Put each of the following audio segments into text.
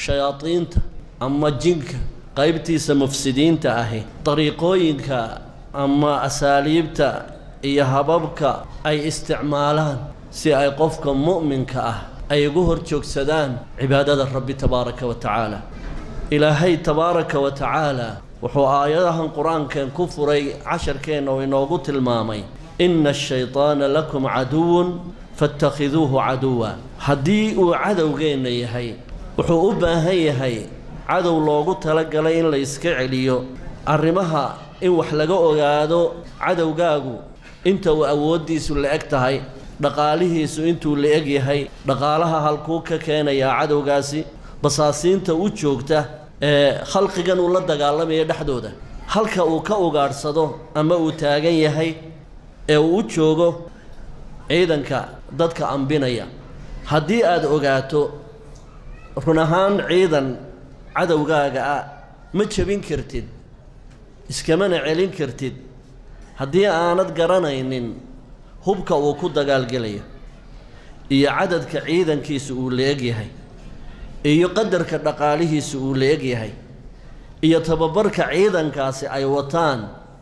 shayaadiinta ama jinka qaybtiisa mufsidiinta ahi dariiqooyinka ama asaaliibta iyo hababka ay isticmaalaan si ay qofka mu'minka ah ay ugu hor joogsadaan cibaadada rabbi tabaaraka wa tacaala ilaahay tabaaraka wa tacaala wuxuu aayadahan qur-aankeen ku furay casharkeenna oo inoogu tilmaamay inna ashaydaana lakum caduwun faattakhiduuhu caduwa haddii uu cadowgeenna yahay wuxuu u baahan yahay cadow loogu talagalay in la iska celiyo arrimaha in wax laga ogaado cadowgaagu inta uu awooddiisu la-eg tahay dhaqaalihiisu intuu la-eg yahay dhaqaalaha halkuu ka keenayaa cadowgaasi basaasiinta u joogta ee khalqigan uu la dagaalamaya dhexdooda halka uu ka ugaadhsado ama uu taagan yahay ee uu u joogo ciidanka dadka ambinaya haddii aada ogaato run ahaan ciidan cadowgaaga ah ma jebin kartid iskamana celin kartid haddii aanad garanaynin hubka uu ku dagaalgelayo iyo cadadka ciidankiisa uu la-eg yahay iyo qadarka dhaqaalihiisa uu la-eg yahay iyo tababarka ciidankaasi ay wataan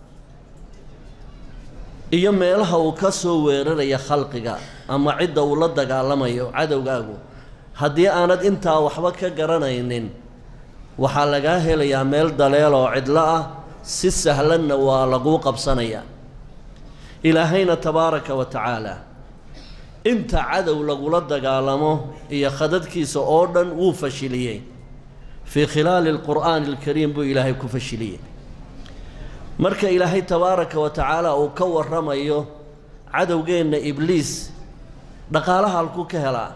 iyo meelaha uu ka soo weeraraya khalqiga ama cidda uu la dagaalamayo cadowgaagu haddii aanad intaa waxba ka garanaynin waxaa lagaa helayaa meel daleel oo cidlo ah si sahlanna waa laguu qabsanayaa ilaahayna tabaaraka wa tacaala inta cadow lagula dagaalamo iyo khadadkiisa oo dhan wuu fashiliyey fii khilaali alqur'aani alkariim buu ilaahay ku fashiliyey marka ilaahay tabaaraka wa tacaala uu ka warramayo cadowgeenna ibliis dhaqaalaha halkuu ka helaa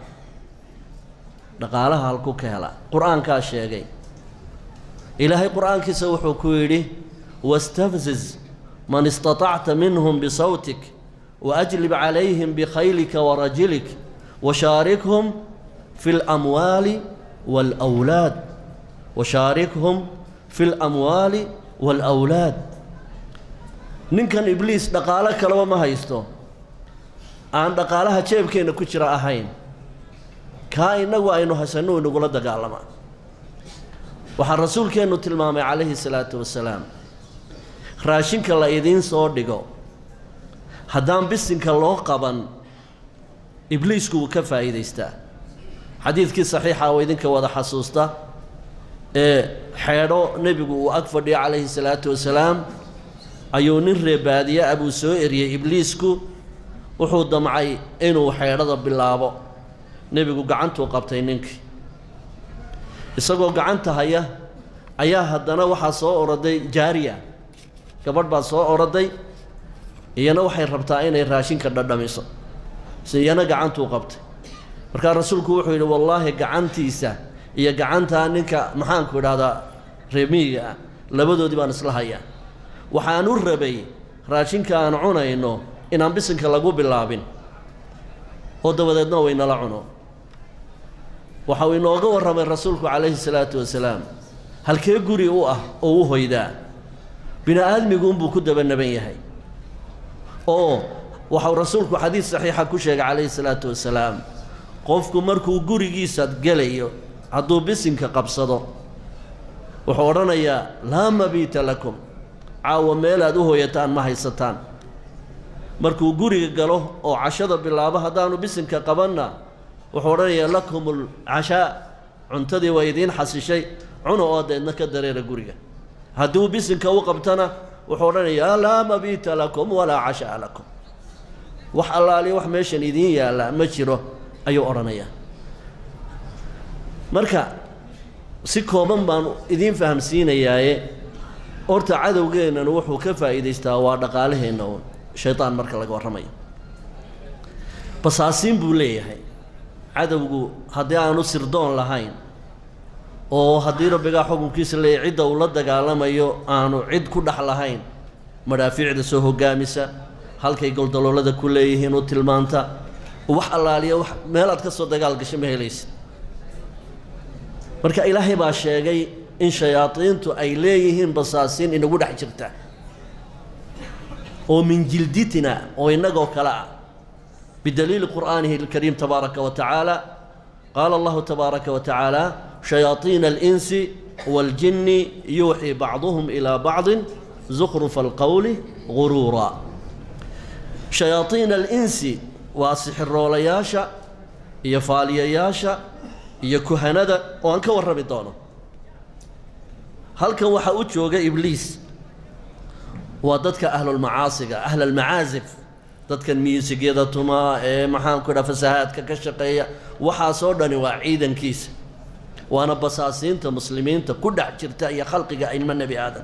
dhaqaalaha halkuu ka helaa qur-aankaa sheegay ilaahay qur-aankiisa wuxuu ku yidhi wastafziz man istatacta minhum bisawtik waajlib calayhim bikhaylika warajilik washaarikhum fi lamwaali waalwlaad washaarikhum fi lamwaali waalawlaad ninkan ibliis dhaqaalo kaleba ma haysto aan dhaqaalaha jeebkeenna ku jira ahayn kaa innagu aynu haysanno inagula dagaalamaa waxaa rasuulkeennu tilmaamay calayhi salaatu wasalaam raashinka la idiin soo dhigo haddaan bisinka loo qaban ibliisku wuu ka faa'iidaystaa xadiidkii saxiixa oo idinka wada xasuusta ee xeedho nebigu uu ag fadhiyo calayhi salaatu wasalaam ayuu nin reebaadiye ah buu soo eriyey ibliisku wuxuu damcay inuu xeedhada bilaabo nebigu gacantuu qabtay ninkii isagoo gacanta haya ayaa haddana waxaa soo oroday jaariya gabadh baa soo oroday iyana waxay rabtaa inay raashinka dhadhamiso si iyana gacantuu qabtay markaa rasuulku wuxuu yidhi wallaahi gacantiisa iyo gacantaa ninka maxaanku idhahdaa reemiyiga ah labadoodii baan isla hayaa waxaan u rabay raashinka aan cunayno inaan bisinka lagu bilaabin oo dabadeedna waynala cuno waxa uu inooga warramay rasuulku calayhi salaatu wasalaam halkee guri u ah oo u hoydaa bini aadmigu unbuu ku dabanaban yahay oo waxau rasuulku xadiid saxiixa ku sheegay calayhi salaatu wasalaam qofku markuu gurigiisa gelayo hadduu bisinka qabsado wuxuu odhanayaa laa mabiita lakum caawa meelaad u hoyataan ma haysataan markuu guriga galo oo cashada bilaabo haddaanu bisinka qabanna wuxuu odhanayaa lakum alcashaa cuntadii waa idiin xasishay cuna oo deedna ka dareera guriga hadduu bisinka u qabtana wuxuu odhanayaa laa mabiita lakum walaa cashaa lakum wax allaaliya wax meeshan idiin yaalla ma jiro ayuu odhanayaa marka si kooban baan idiin fahamsiinayaaye horta cadowgeennanu wuxuu ka faa'iidaystaa waa dhaqaalaheenna uun shaydaan marka laga warramayo basaasiin buu leeyahay cadowgu haddii aanu sirdoon lahayn oo haddii rabbigaa xukunkiisa leeyahy cidda uu la dagaalamayo aanu cid ku dhex lahayn madhaafiicda soo hoggaamisa halkay goldaloolada ku leeyihiin u tilmaanta wax allaaliya wax meelaad ka soo dagaal gasho ma helaysid marka ilaahay baa sheegay in shayaadiintu ay leeyihiin basaasiin inagu dhex jirta oo min jilditina oo innagoo kale ah bidaliili qur'aanihi alkariim tabaaraka wa tacaala qaala allahu tabaaraka wa tacaala shayaaiina alinsi waaljinni yuuxii bacduhum ilaa bacdin zukhrufa alqowli guruura shayaaiina alinsi waa sixiroolayaasha iyo faaliyayaasha iyo kuhanada oo aan ka warrami doono halkan waxaa u jooga ibliis waa dadka ahlulmacaasiga ahlalmacaasif dadkan miusigyada tumaa ee maxaanku dhaa fasahaadka ka shaqeeya waxaasoo dhani waa ciidankiisa waana basaasiinta muslimiinta ku dhex jirta iyo khalqiga ilmo nebi aadan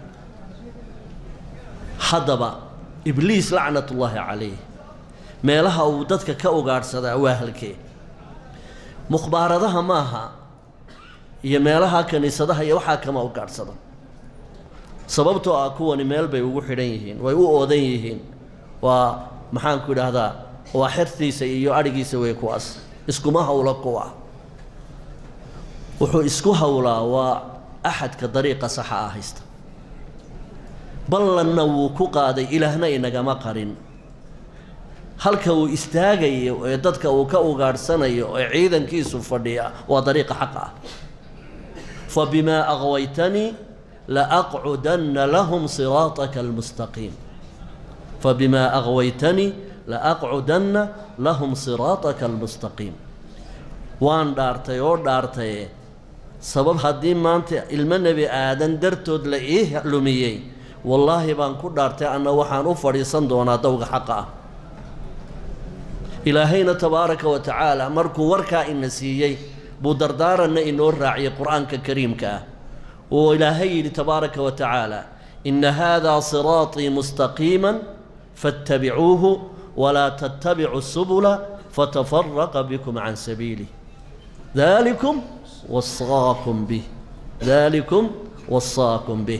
haddaba ibliis lacnatullaahi calayh meelaha uu dadka ka ugaadhsadaa waa halkee mukhbaaradaha maaha iyo meelaha kiniisadaha iyo waxaa kama ugaadhsada sababtoo ah kuwani meel bay ugu xidhan yihiin way u oodan yihiin waa maxaanku idhaahdaa waa xertiisa iyo adhigiisa wey kuwaas iskuma hawlo kuwa wuxuu isku hawlaa waa axadka dariiqa saxa ah haysta ballanna wuu ku qaaday ilaahna inagama qarin halka uu istaagayo ee dadka uu ka ugaadhsanayo ee ciidankiisu fadhiya waa dariiqa xaqa ah fa bimaa aqwaytanii laaqcudanna lahum siraataka almustaqiim fa bimaa aqwaytanii laaqcudanna lahum siraataka almustaqiim waan dhaartay oo dhaartaye sabab haddii maanta ilmo nebi aadan dartood la ii lumiyey wallaahi baan ku dhaartay anna waxaan u fadhiisan doonaa dowga xaqa ah ilaahayna tabaaraka wa tacaala markuu warkaa ina siiyey buu dardaaranna inoo raaciyay qur-aanka kariimka ah oo ilaahay yidhi tabaaraka wa tacaala ina haadaa siraatii mustaqiima faاttabicuuhu walaa tattabicu subula fatafaraqa bikum can sabiilih dalikum wasaakum bih dalikum wasaakum bih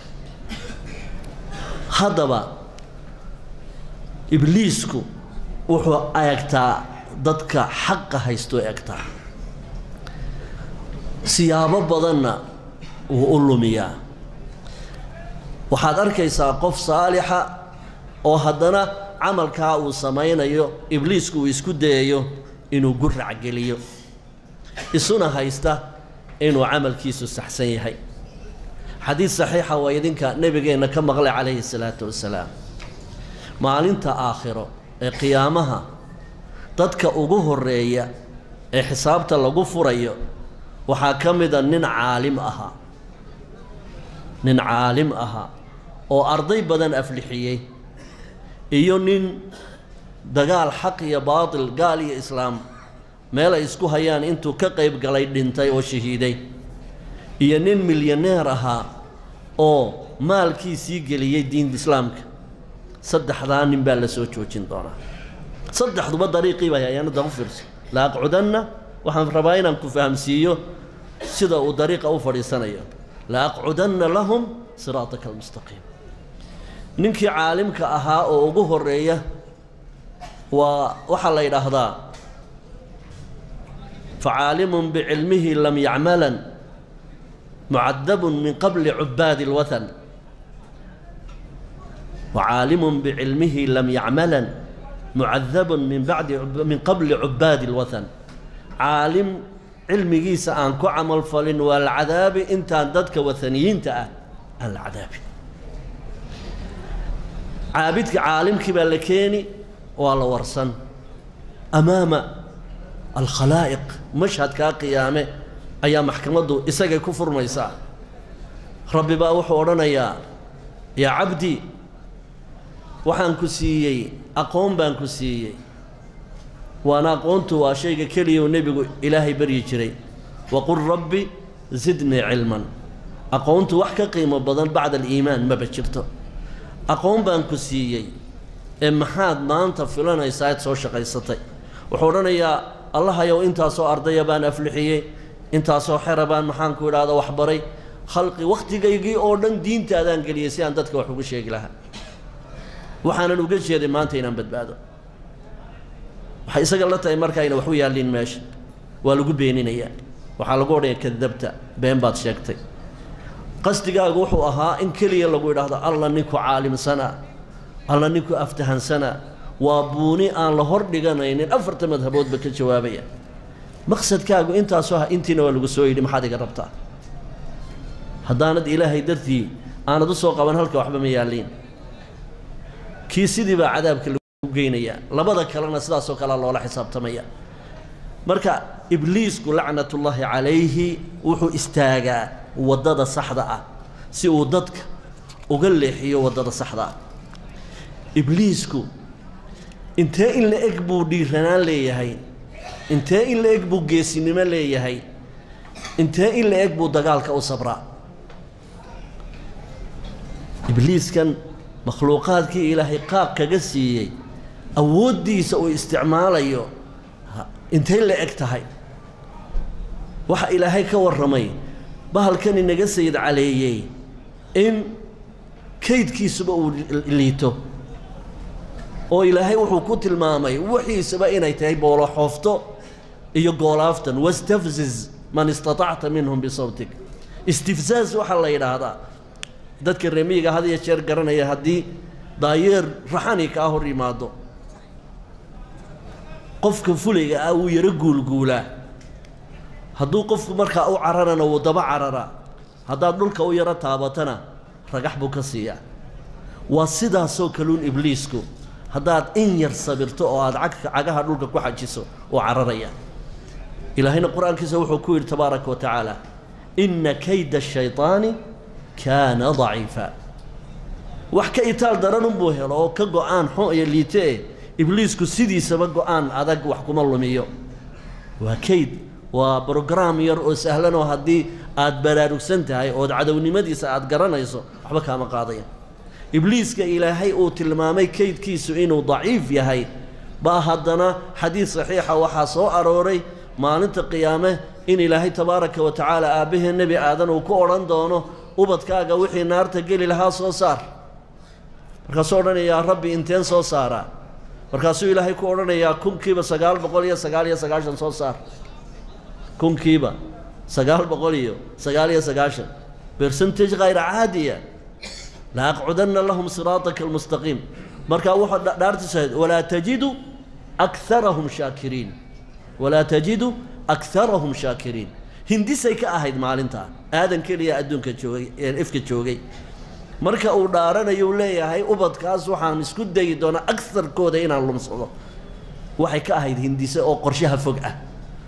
haddaba ibliisku wuxuu eegtaa dadka xaqa haystoo eegtaa siyaabo badanna wuu u lumiyaa waxaad arkaysaa qof saalixa oo haddana camalkaa uu samaynayo ibliisku uu isku dayayo inuu gurac geliyo isuna haysta inuu camalkiisu saxsan yahay xadiid saxiixa waa idinka nebigeenna ka maqlay calayhi salaatu wasalaam maalinta aakhiro ee qiyaamaha dadka ugu horeeya ee xisaabta lagu furayo waxaa ka mida nin caalim ahaa nin caalim ahaa oo arday badan aflixiyey iyo nin dagaal xaq iyo baatil gaal iyo islaam meel ay isku hayaan intuu ka qayb galay dhintay oo shahiiday iyo nin milyaneer ahaa oo maalkiisii geliyey diinta islaamka saddexdaa nin baa la soo joojin doonaa saddexduba dariiqii bay hayaan hadda u fiirso la aqcudanna waxaan rabaa inaan ku fahamsiiyo sida uu dariiqa u fadhiisanayo la aqcudanna lahum siraataka almustaqiim ninkii caalimka ahaa oo ugu horeeya waa waxaa la yidhaahdaa facaalimun bicilmihi lam yacmalan mucadabun min qabli cubaadi اlwathan وعاalم بcilmه lm ycmla mعadab min badi min qabli cubaadi الwaثn caalim cilmigiisa aan ku camal falin waa la cadaabi intaan dadka waثaniyiinta ah aan la cadaabin caabidka caalimkii baa la keeni waa la warsan amaama alkhalaa'iq mashhadkaa qiyaame ayaa maxkamaddu isagay ku furmaysaa rabbi baa wuxuu odhanayaa yaa cabdi waxaan ku siiyey aqoon baan ku siiyey waana aqoontu waa shayga keliya uu nebigu ilaahay baryi jiray waqul rabbi zidnii cilman aqoontu wax ka qiimo badan bacda aliimaan maba jirto aqoon baan ku siiyey ee maxaad maanta filanaysaa ad soo shaqaysatay wuxuu odhanayaa allahayow intaasoo ardaya baan aflixiyey intaasoo xera baan maxaanku idhaahda waxbaray khalqi wakhtigaygii oo dhan diintaadaan geliyey si aan dadka wax ugu sheegi lahaa waxaanan uga jeeday maanta inaan badbaado waxay isaga la tahay markaayna waxu yaallin meesha waa lagu beeninayaa waxaa lagu odhaya kadabta been baad sheegtay qasdigaagu wuxuu ahaa in keliya lagu idhaahdo alla ninku caalimsanaa alla ninku aftahansanaa waa buuni aan la hor dhiganaynin afarta madhaboodba ka jawaabaya maqsadkaagu intaasoo ah intiina waa lagu soo yidhi maxaad iga rabtaa haddaanad ilaahay dartii aanad u soo qaban halka waxba ma yaalliin kii sidii baa cadaabka lagu geynayaa labada kalena sidaasoo kalea loola xisaabtamaya marka ibliisku lacnatullaahi calayhi wuxuu istaagaa waddada saxda ah si uu dadka uga leexiyo waddada saxda ah ibliisku intee in la eg buu dhiiranaan leeyahay intee in la eg buu geesinimo leeyahay intee in la eg buu dagaalka u sabraa ibliiskan makhluuqaadkii ilaahay qaab kaga siiyey awooddiisa uu isticmaalayo intay la eg tahay waxa ilaahay ka warramay bahalkan inaga sayid caleeyey in kaydkiisuba uu liito oo ilaahay wuxuu ku tilmaamay wixiisaba inay tahay booloxoofto iyo goolaaftan wastafziz man istatacta minhum bisawtik istifzaaz waxaa la yidhaahdaa dadka reemiyiga had iyo jeer garanaya haddii daayeer raxani kaa hor yimaado qofka fulayga ah wuu yaro guulguulaa hadduu qofku markaa u cararana wuu daba cararaa haddaad dhulka u yaro taabatana ragax buu ka siiyaa waa sidaasoo kaluun ibliisku haddaad in yar sabirto oo aada cagka cagaha dhulka ku xajiso oo cararaya ilaahayna qur-aankiisa wuxuu ku yidhi tabaaraka wa tacaala inna kayda shayطaani kaana daciifa wax ka itaal daranunbuu helo oo ka go-aan xun iyo liite eh ibliisku sidiisaba go-aan adag wax kuma lumiyo waa kayd waa brograam yar oo sahlan oo haddii aad baraarugsan tahay ood cadownimadiisa aad garanayso waxba kaama qaadaya ibliiska ilaahay uu tilmaamay kaydkiisu inuu daciif yahay baa haddana xadiid saxiixa waxaa soo arooray maalinta qiyaame in ilaahay tabaaraka wa tacaala aabbahee nebi aadan uu ku odhan doono ubadkaaga wixii naarta geli lahaa soo saar markaasuu odhanayaa rabbi inteen soo saaraa markaasuu ilaahay ku odhanayaa kunkiiba sagaal boqol iyo sagaal iyo sagaashan soo saar kunkiiba sagaal boqol iyo sagaal iyo sagaashan bercentage khayra caadiya la aqcudanna lahum siraataka almustaqiim markaa wuxuu dhaartiisa ahayd walaa tajidu akharahum shaakiriin walaa tajidu akharahum shaakiriin hindisay ka ahayd maalintaa aadan keliya adduunka joogay ee ifka joogay marka uu dhaaranayo u leeyahay ubadkaas waxaan isku dayi doonaa agarkooda inaan lumsado waxay ka ahayd hindise oo qorshaha fog ah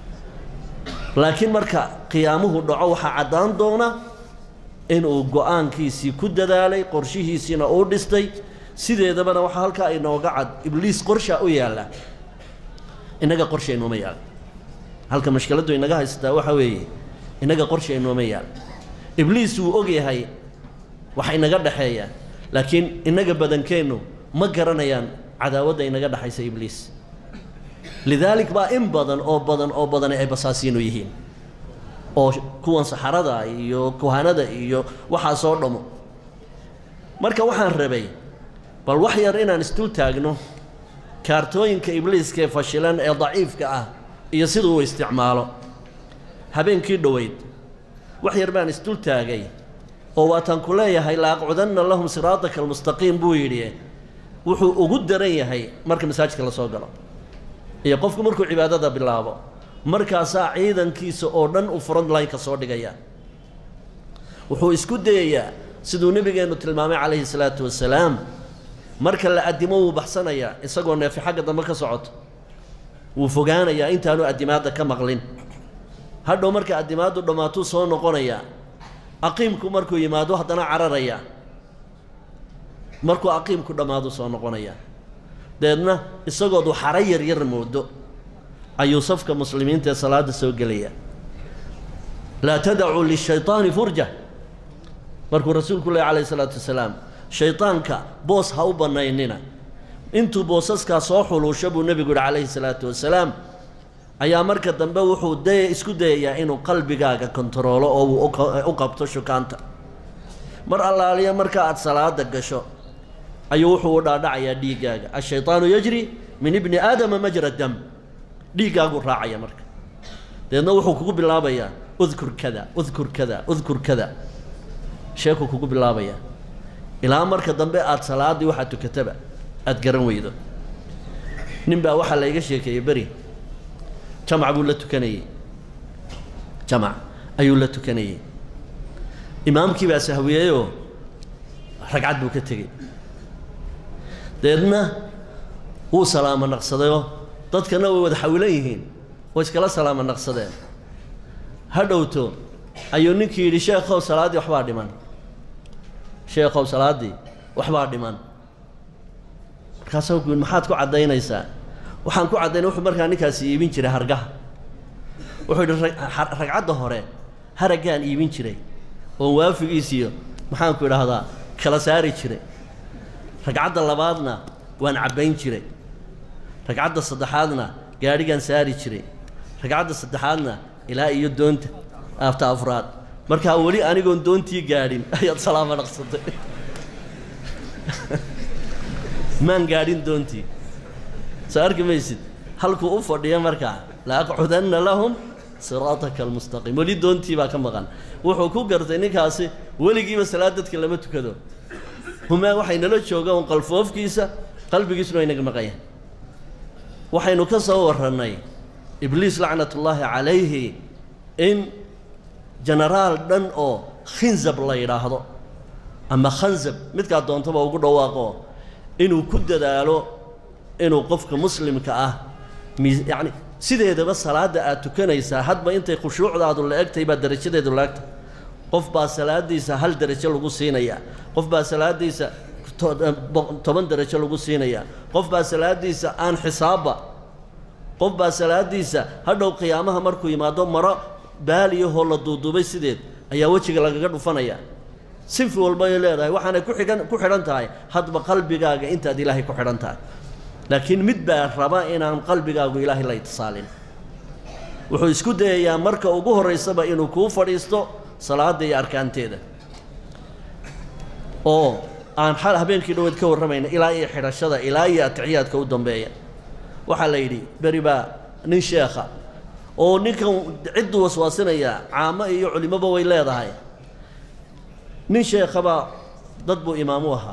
laakiin marka qiyaamuhu dhaco waxaa caddaan doona inuu go-aankiisii ku dadaalay qorshihiisiina uu dhistay sideedabana waxaa halkaa inooga cad ibliis qorshaa u yaalla innaga qorsha inooma yaal halka mashkiladdu inaga haysataa waxaa weeye innaga qorsha inooma yaal ibliis wuu og yahay waxa inaga dhexeeya laakiin innaga badankeennu ma garanayaan cadaawadda inaga dhexaysa ibliis lidaalik baa in badan oo badan oo badani ay basaasiinu yihiin oo kuwan saxarada iyo kuhanada iyo waxaasoo dhamo marka waxaan rabay bal wax yar inaan isdul taagno kaartooyinka ibliiska ee fashilan ee daciifka ah iyo siduu u isticmaalo habeenkii dhoweyd wax yar baan isdul taagay oo waataan ku leeyahay la aqcudanna lahum siraataka almustaqiim buu yidhi wuxuu ugu daran yahay marka masaajidka la soo galo iyo qofku markuu cibaadada bilaabo markaasaa ciidankiisa oo dhan u front line-ka soo dhigaya wuxuu isku dayayaa siduu nebigeennu tilmaamay calayhi salaatu wasalaam marka la addimo wuu baxsanayaa isagoo neefi xagga dambe ka socoto wuu fogaanayaa intaanu addimaadda ka maqlin hadhow marka addimaaddu dhammaatuu soo noqonayaa aqiimku markuu yimaado haddana cararayaa markuu aqiimku dhammaadu soo noqonayaa deedna isagoodu xaro yar yar moodo ayuu safka muslimiinta ee salaadda soo gelaya laa tadacuu lishayطaani furja markuu rasuulku leh calayh isalaatu wasalaam shaydaanka boos ha u bannaynina intuu boosaskaa soo xuluusho buu nebigu yihi calayhi salaatu wasalaam ayaa marka dambe wuxuu daya isku dayayaa inuu qalbigaaga kontaroolo oo uu u qabto shukaanta mar allaaliya marka aad salaada gasho ayuu wuxuu u dhaadhacayaa dhiiggaaga ashayطaanu yajri min ibni aadama majra dam dhiiggaaguu raacaya marka deedna wuxuu kugu bilaabayaa udkur kada udkur kada udkur kada sheekuu kugu bilaabayaa ilaa marka dambe aada salaaddii waxaad tukataba aada garan weydo nin baa waxaa layga sheekeeyey beri jamac buu la tukanayey jamac ayuu la tukanayey imaamkii baa sahwiyeyoo ragcad buu ka tegey deedna wuu salaamo naqsadayoo dadkana way wada xawilan yihiin way iskala salaamo naqsadeen ha dhowto ayuu ninkii yidhi sheekhow salaaddii waxbaa dhiman sheekhow salaaddii waxbaa dhiman markaasuu ku yidhi maxaad ku caddaynaysaa waxaan ku caddaynay wuxuu markaa ninkaasi iibin jiray hargaha wuxuu yidhi ragcadda hore haraggaan iibin jiray oo waafigiisiyo maxaanku idhaahdaa kala saari jiray ragcadda labaadna waan cabbayn jiray ragcadda saddexaadna gaadhigaan saari jiray ragcadda saddexaadna ilaa iyo doonta aafta afraad markaa weli anigoon doontii gaadhin ayaad salaamo dhaqsatay maan gaadhin doontii soo arki maysid halkuu u fadhiya markaa la aqcudanna lahum siraataka almustaqiim weli doontii baa ka maqan wuxuu ku gartay ninkaasi weligiiba salaad dadka lama tukado humaa waxay nala jooga un qalfoofkiisa qalbigiisuna way naga maqayaan waxaynu ka soo warrannay ibliis lacnatullaahi calayhi in jenaraal dhan oo khinzab la yidhaahdo ama khanzab midkaa doontaba ugu dhawaaqo inuu ku dadaalo inuu qofka muslimka ah mi yacni sideedaba salaadda aad tukanaysaa hadba intay khushuucdaadu la egtahay baa darajadeedu la egtahay qof baa salaaddiisa hal derajo lagu siinayaa qof baa salaaddiisa toban derajo lagu siinayaa qof baa salaaddiisa aan xisaabba qof baa salaaddiisa hadhow qiyaamaha markuu yimaado maro baaliyahoo la duuduubay sideed ayaa wejiga lagaga dhufanaya sinfi walbay leedahay waxaanay ku xihan ku xidhan tahay hadba qalbigaaga intaad ilaahay ku xidhan tahay laakiin mid baa raba inaan qalbigaagu ilaahay la itisaalin wuxuu isku dayayaa marka ugu horraysaba inuu kuu fadhiisto salaadda iyo arkaanteeda oo aan xal habeenkii dhaweed ka warramayna ilaa iyo xidhashada ilaa iyo atixiyaadka u dambeeya waxaa la yidhi beri baa nin sheekha oo ninkan cidduu waswaasinayaa caamo iyo culimoba way leedahay nin sheekhabaa dad buu imaamu ahaa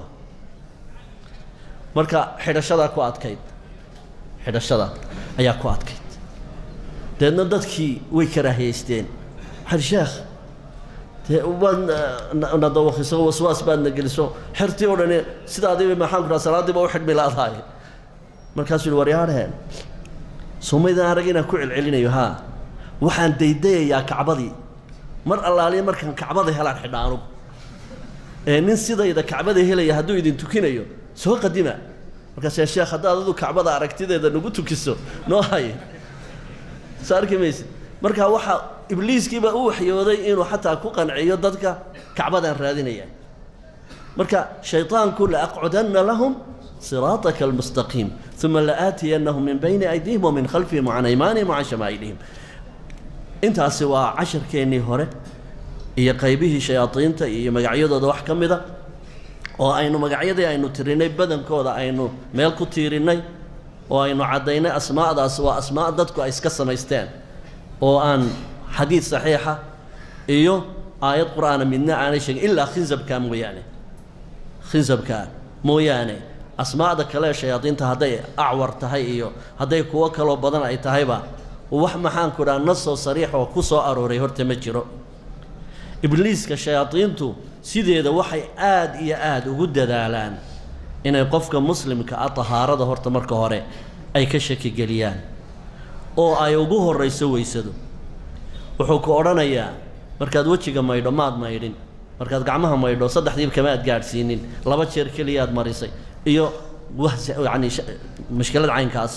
marka xidhashadaa ku adkayd xidhashada ayaa ku adkayd deedna dadkii way karaahiyaysteen waxaa sheekh dee waad na dawakiso waswaas baadna geliso xertii oo dhani sidaadiiba maxaan ku dhaha salaaddiiba u xidhmi laadahay markaasuu yihi waryaadheen somaydaan arag inaan ku celcelinayo haa waxaan daydayayaa kacbadii mar allaaliya markaan kacbada helaan xidha anugu ee nin sidayda kacbada helaya hadduu idin tukinayo soo qadima markaasee sheekh haddaad adu kacbada aragtideeda nagu tukiso noo hay soo arki maysid marka waxaa ibliiskiiba u waxyooday inuu xataa ku qanciyo dadka kacbadaan raadinaya marka shayطaanku laaqcudanna lahum siraataka almustaqiim uma laaatiyannahum min bayni aydihim wa min khalfihim wa can aymaanihim wa can shamaa'ilihim intaasi waa casharkeennii hore iyo qaybihii shayaadiinta iyo magacyadooda wax ka mida oo aynu magacyadii aynu tirinay badankooda aynu meel ku tiirinnay oo aynu caddaynay asmaa'daas waa asmaa' dadku ay iska samaysteen oo aan xadiid saxiixa iyo aayad qur'aana midna aanay sheegin ilaa khinzabkaa mooyaane khinzabkaa mooyaane asmaa'da kale ee shayaadiinta hadday acwar tahay iyo hadday kuwo kaloo badan ay tahayba wax maxaanku dhaha nasoo sariix oo ku soo arooray horta ma jiro ibliiska shayaadiintu sideeda waxay aad iyo aad ugu dadaalaan inay qofka muslimka ah tahaarada horta marka hore ay ka shakigeliyaan oo ay ugu horrayso weysado wuxuu ku odhanayaa markaad wejiga maydho maad maydhin markaad gacmaha maydho saddexdiiba kama aad gaadhsiinin laba jeer keliyaad marisay iyo wahs yacni mushkilad caynkaas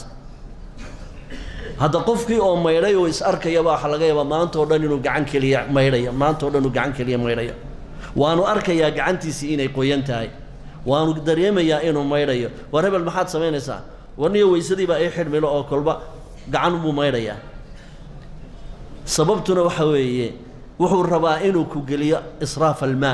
hadda qofkii oo maydhay oo is arkayaba waxa laga yaabaa maanta oo dhan inuu gacan keliya maydhayo maanta oo dhan uu gacan keliya maydhayo waanu arkayaa gacantiisii inay qoyan tahay waanu dareemayaa inuu maydhayo war hebel maxaad samaynaysaa warniyo weysadiibaa ii xidhmilo oo kolba gacan buu maydhayaa sababtuna waxa weeye wuxuu rabaa inuu ku geliyo israaf almaa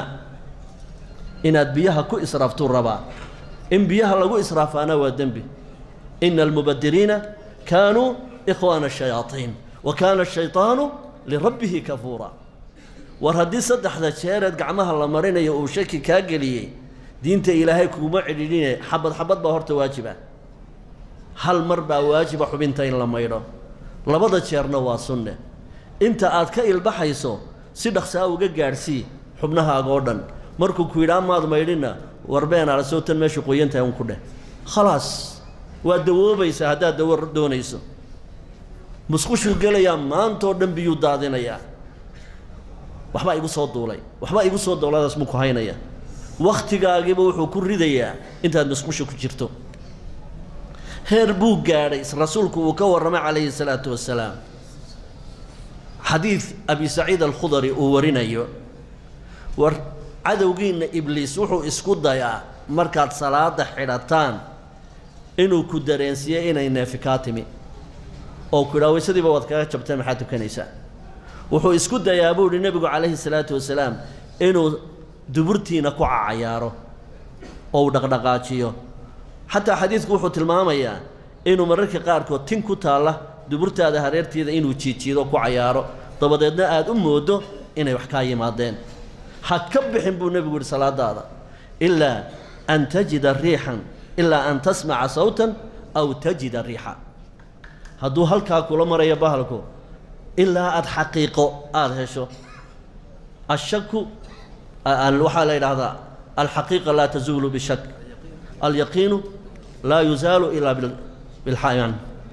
inaad biyaha ku israaftuu rabaa in biyaha lagu israafaana waa dembi ina almubadiriina kaanuu ikhwaana shayaaiin wa kaana ashayطaanu lirabbihi kafuura war haddii saddexda jeereed gacmaha la marinayo uu shaki kaa geliyey diinta ilaahay kuguma cidhiidhine xabad xabad baa horta waajiba hal mar baa waajiba xubinta in la maydho labada jeerna waa sunne inta aad ka ilbaxayso si dhaqsaa uga gaadhsii xubnahaaga oo dhan markuu ku yidhaa maad maydhinna warbeen alasoo tan meeshu qoyantahay un ku dheh khalaas waa dawoobaysaa haddaad dawo doonayso musqushuu gelayaa maantoo dhan biyuu daadinayaa waxbaa igu soo duulay waxbaa igu soo duuladaas muu ku haynaya waktigaagiiba wuxuu ku ridayaa intaad musqusha ku jirto heer buu gaadhay rasuulku uu ka warramay calayhi salaatu wasalaam xadiid abi saciid alkhudari uu warinayo war cadowgiinna ibliis wuxuu isku dayaa markaad salaada xidhataan inuu ku dareensiiye inay neefi kaa timi oo ku yidhaha waysadiiba waad kaga jabteen maxaad tukanaysaa wuxuu isku dayaa buu ihi nebigu calayhi salaatu wasalaam inuu duburtiina ku cacayaaro oo uu dhaqdhaqaajiyo xataa xadiidku wuxuu tilmaamayaa inuu mararka qaarkood tin ku taalla duburtaada hareerteeda inuu jiijiido ku cayaaro dabadeedna aada u moodo inay wax kaa yimaadeen ha ka bixin buu nebigu yihi salaadaada ilaa an tajida riixan ilaa an tasmaca sawtan aw tajida riixa hadduu halkaa kula marayo bahalku ilaa aada xaqiiqo aada hesho ashaku waxaa la yidhaahdaa alxaqiiqa laa tazuulu bishak alyaqiinu laa yuzaalu ilaa bilxayan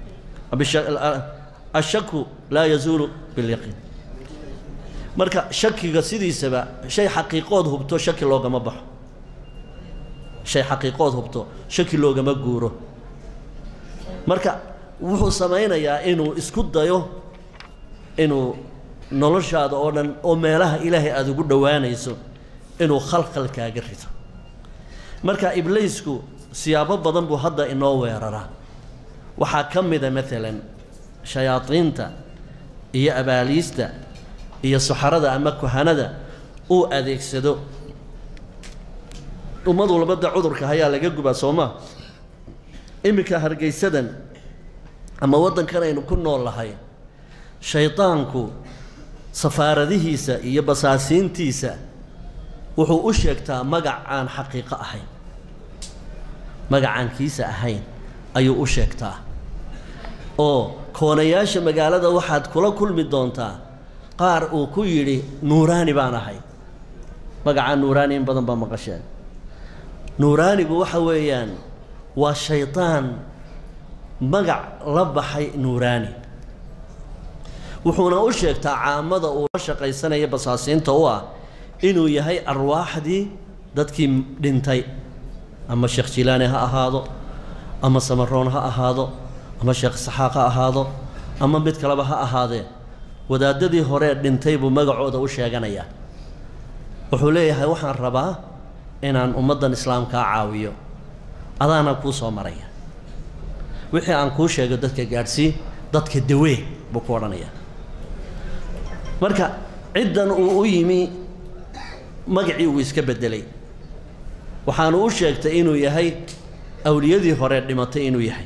ashaku laa yazuulu bilyaqiin marka shakiga sidiisaba shay xaqiiqood hubto shaki loogama baxo shay xaqiiqood hubto shaki loogama guuro marka wuxuu samaynayaa inuu isku dayo inuu noloshaada oo dhan oo meelaha ilaahay aada ugu dhowaanayso inuu khalkhalkaaga rido marka ibliisku siyaabo badan buu hadda inoo weeraraa waxaa ka mida maalan shayaadiinta iyo abaaliista iyo saxarada ama kuhanada uu adeegsado ummad walbada cudurka hayaa laga gubaa soomaa iminka hargeysadan ama waddankan aynu ku nool lahay shaydaanku safaaradihiisa iyo basaasiintiisa wuxuu u sheegtaa magac aan xaqiiqo ahayn magacaan kiisa ahayn ayuu u sheegtaa oo koonayaasha magaalada waxaad kula kulmi doontaa qaar uu ku yidhi nuuraani baan ahay magacaa nuuraani in badan baa maqasheen nuuraanigu waxa weeyaan waa shaydaan magac la baxay nuuraani wuxuuna u sheegtaa caamada uu la shaqaysanaya basaasiinta u ah inuu yahay arwaaxdii dadkii dhintay ama sheekh jilaani ha ahaado ama samaroon ha ahaado ama sheekh saxaaq ha ahaado ama mid kaleba ha ahaadee wadaadadii horee dhintay buu magacooda u sheeganayaa wuxuu leeyahay waxaan rabaa inaan ummaddan islaamkaa caawiyo adaana kuu soo maraya wixii aan kuu sheego dadka gaadhsii dadka dawee buu ku odhanayaa marka ciddan uu u yimi magacii uu iska beddelay waxaanu u sheegtay inuu yahay awliyadii hore dhimatay inuu yahay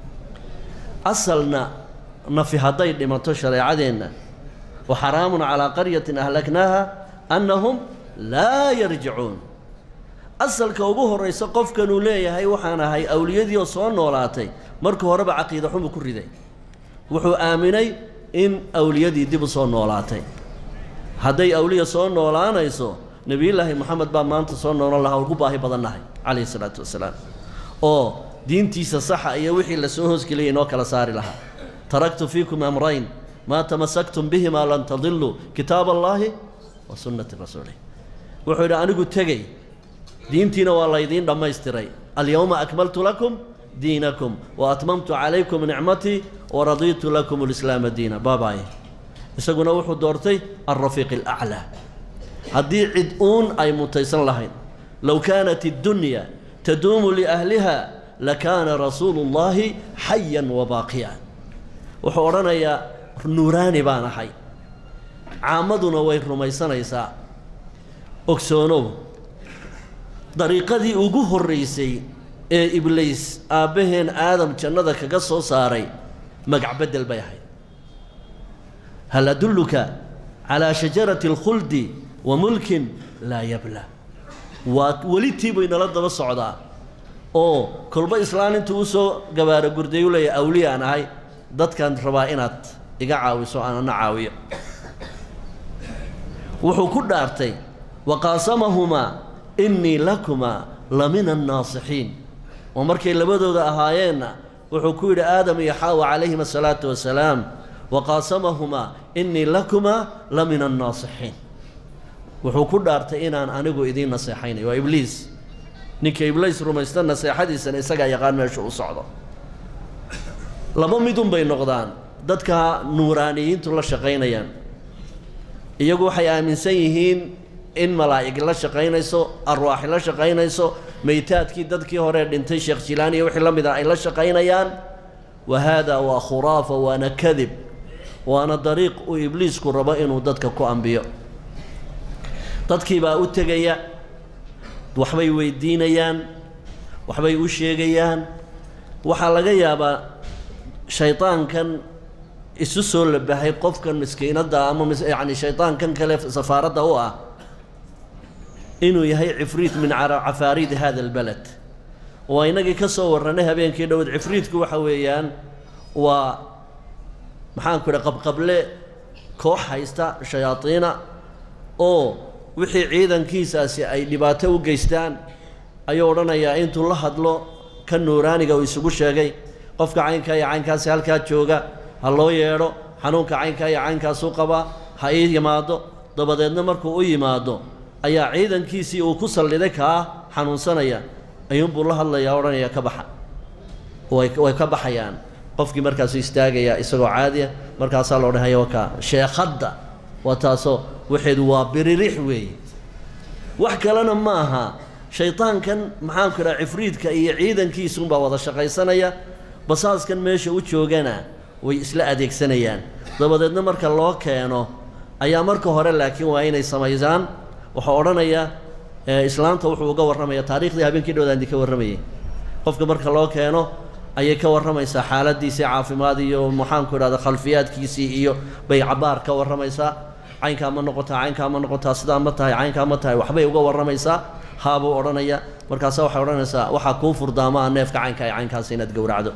asalna nafi hadday dhimato shareecadeenna wa xaraamun calaa qaryatin ahlaknaaha annahum laa yarjicuun asalka ugu horraysa qofkanuu leeyahay waxaan ahay awliyadii oo soo noolaatay marka horeba caqiida xumuu ku riday wuxuu aaminay in awliyadii dib u soo noolaatay hadday awliya soo noolaanayso nebiyullaahi moxamed baa maanta soo noolan lahaa ugu baahi badannahay calayhi isalaatu wasalaam oo diintiisa saxa iyo wixii la soo hoosgeliyay inoo kala saari lahaa taraktu fiikum amrayn maa tamasaktum bihimaa lan tadiluu kitaab allaahi wa sunnati rasuulih wuxuu yidhi anigu tegey diintiina waa laydiin dhammaystiray alyowma akmaltu lakum diinakum wa atmamtu calaykum nicmatii wa radiitu lakum alislaama diina baabaaye isaguna wuxuu doortay alrafiiq alaclaa haddii cid uun ay mutaysan lahayn low kaanat iddunya taduumu liahliha lakaana rasuulu llaahi xayan wa baaqiya wuxuu odhanayaa nuuraani baan ahay caamaduna way rumaysanaysaa ogsoonow dariiqadii ugu horraysay ee ibliis aabbaheen aadam jannada kaga soo saaray magac beddel bay ahayd hal adulluka calaa shajarati alkhuldi wa mulkin laa yabla waa welitii bay nala daba socdaa oo kolba islaan intuu usoo gabaaro gurday u leeyahay awliyaan ahay dadkan rabaa inaad iga caawiso aan ana caawiyo wuxuu ku dhaartay waqaasamahumaa innii lakumaa la mina annaasixiin oo markay labadooda ahaayeenna wuxuu ku yidhi aadam iyo xaawa calayhim asalaatu wasalaam waqaasamahumaa innii lakumaa la mina annaasixiin wuxuu ku dhaartay inaan anigu idiin naseexaynayo waa ibliis ninka ibliis rumaysta naseexadiisana isagaa yaqaan meeshu u socdo laba midun bay noqdaan dadka nuuraaniyiintu la shaqaynayaan iyagu waxay aaminsan yihiin in malaa'ig la shaqaynayso arwaaxi la shaqaynayso meytaadkii dadkii hore dhintay sheekh jilaani iyo wixii la mid ah ay la shaqaynayaan wa haadaa waa khuraafa waana kadib waana dariiq uu ibliisku rabo inuu dadka ku ambiyo dadkii baa u tegaya waxbay weydiinayaan waxbay u sheegayaan waxaa laga yaabaa shaydaankan isu soo labahay qofkan miskiinadda ama yacni shaydaankan kale safaaradda u ah inuu yahay cifriit min cafaariidi hada albaled waa inagii ka soo warranay habeenkii dhowed cifriitku waxa weeyaan waa maxaanku idha qabqable koox haysta shayaadiina oo wixii ciidankiisaasi ay dhibaato u geystaan ayuu odhanayaa intuu la hadlo ka nuuraaniga uu isugu sheegay qofka caynkaa iyo caynkaasi halkaa jooga ha loo yeedho xanuunka caynkaa iyo caynkaasuu qabaa ha ii yimaado dabadeedna markuu u yimaado ayaa ciidankiisii uu ku salliday kaa xanuunsanaya ayuunbuu la hadlayaa odhanaya ka baxa way way ka baxayaan qofkii markaasuu istaagayaa isagoo caadiya markaasaa la odhanaya wakaa sheekhadda waa taasoo waxeedu waa biririx weeye wax kalena ma aha shaydaankan maxaanku idhaha cifriidka iyo ciidankiisuunbaa wada shaqaysanaya basaaskan meesha u joogana way isla adeegsanayaan dabadeedna marka loo keeno ayaa marka hore laakiin waa inay samaysaan waxaa odhanaya islaamta wuxuu uga warramaya taariikhdii habeenkii dhowdaan idinka warramayay qofka marka loo keeno ayay ka warramaysaa xaaladiisii caafimaad iyo maxaanku idhahda khalfiyaadkiisii iyo bay cabaar ka warramaysaa caynkaa ma noqotaa caynkaa ma noqotaa sidaa ma tahay caynkaa ma tahay waxbay uga warramaysaa haabuu odhanaya markaasa waxay odhanaysaa waxaa kuu furdaamaa neefka caynka ee caynkaasi inaad gowracdo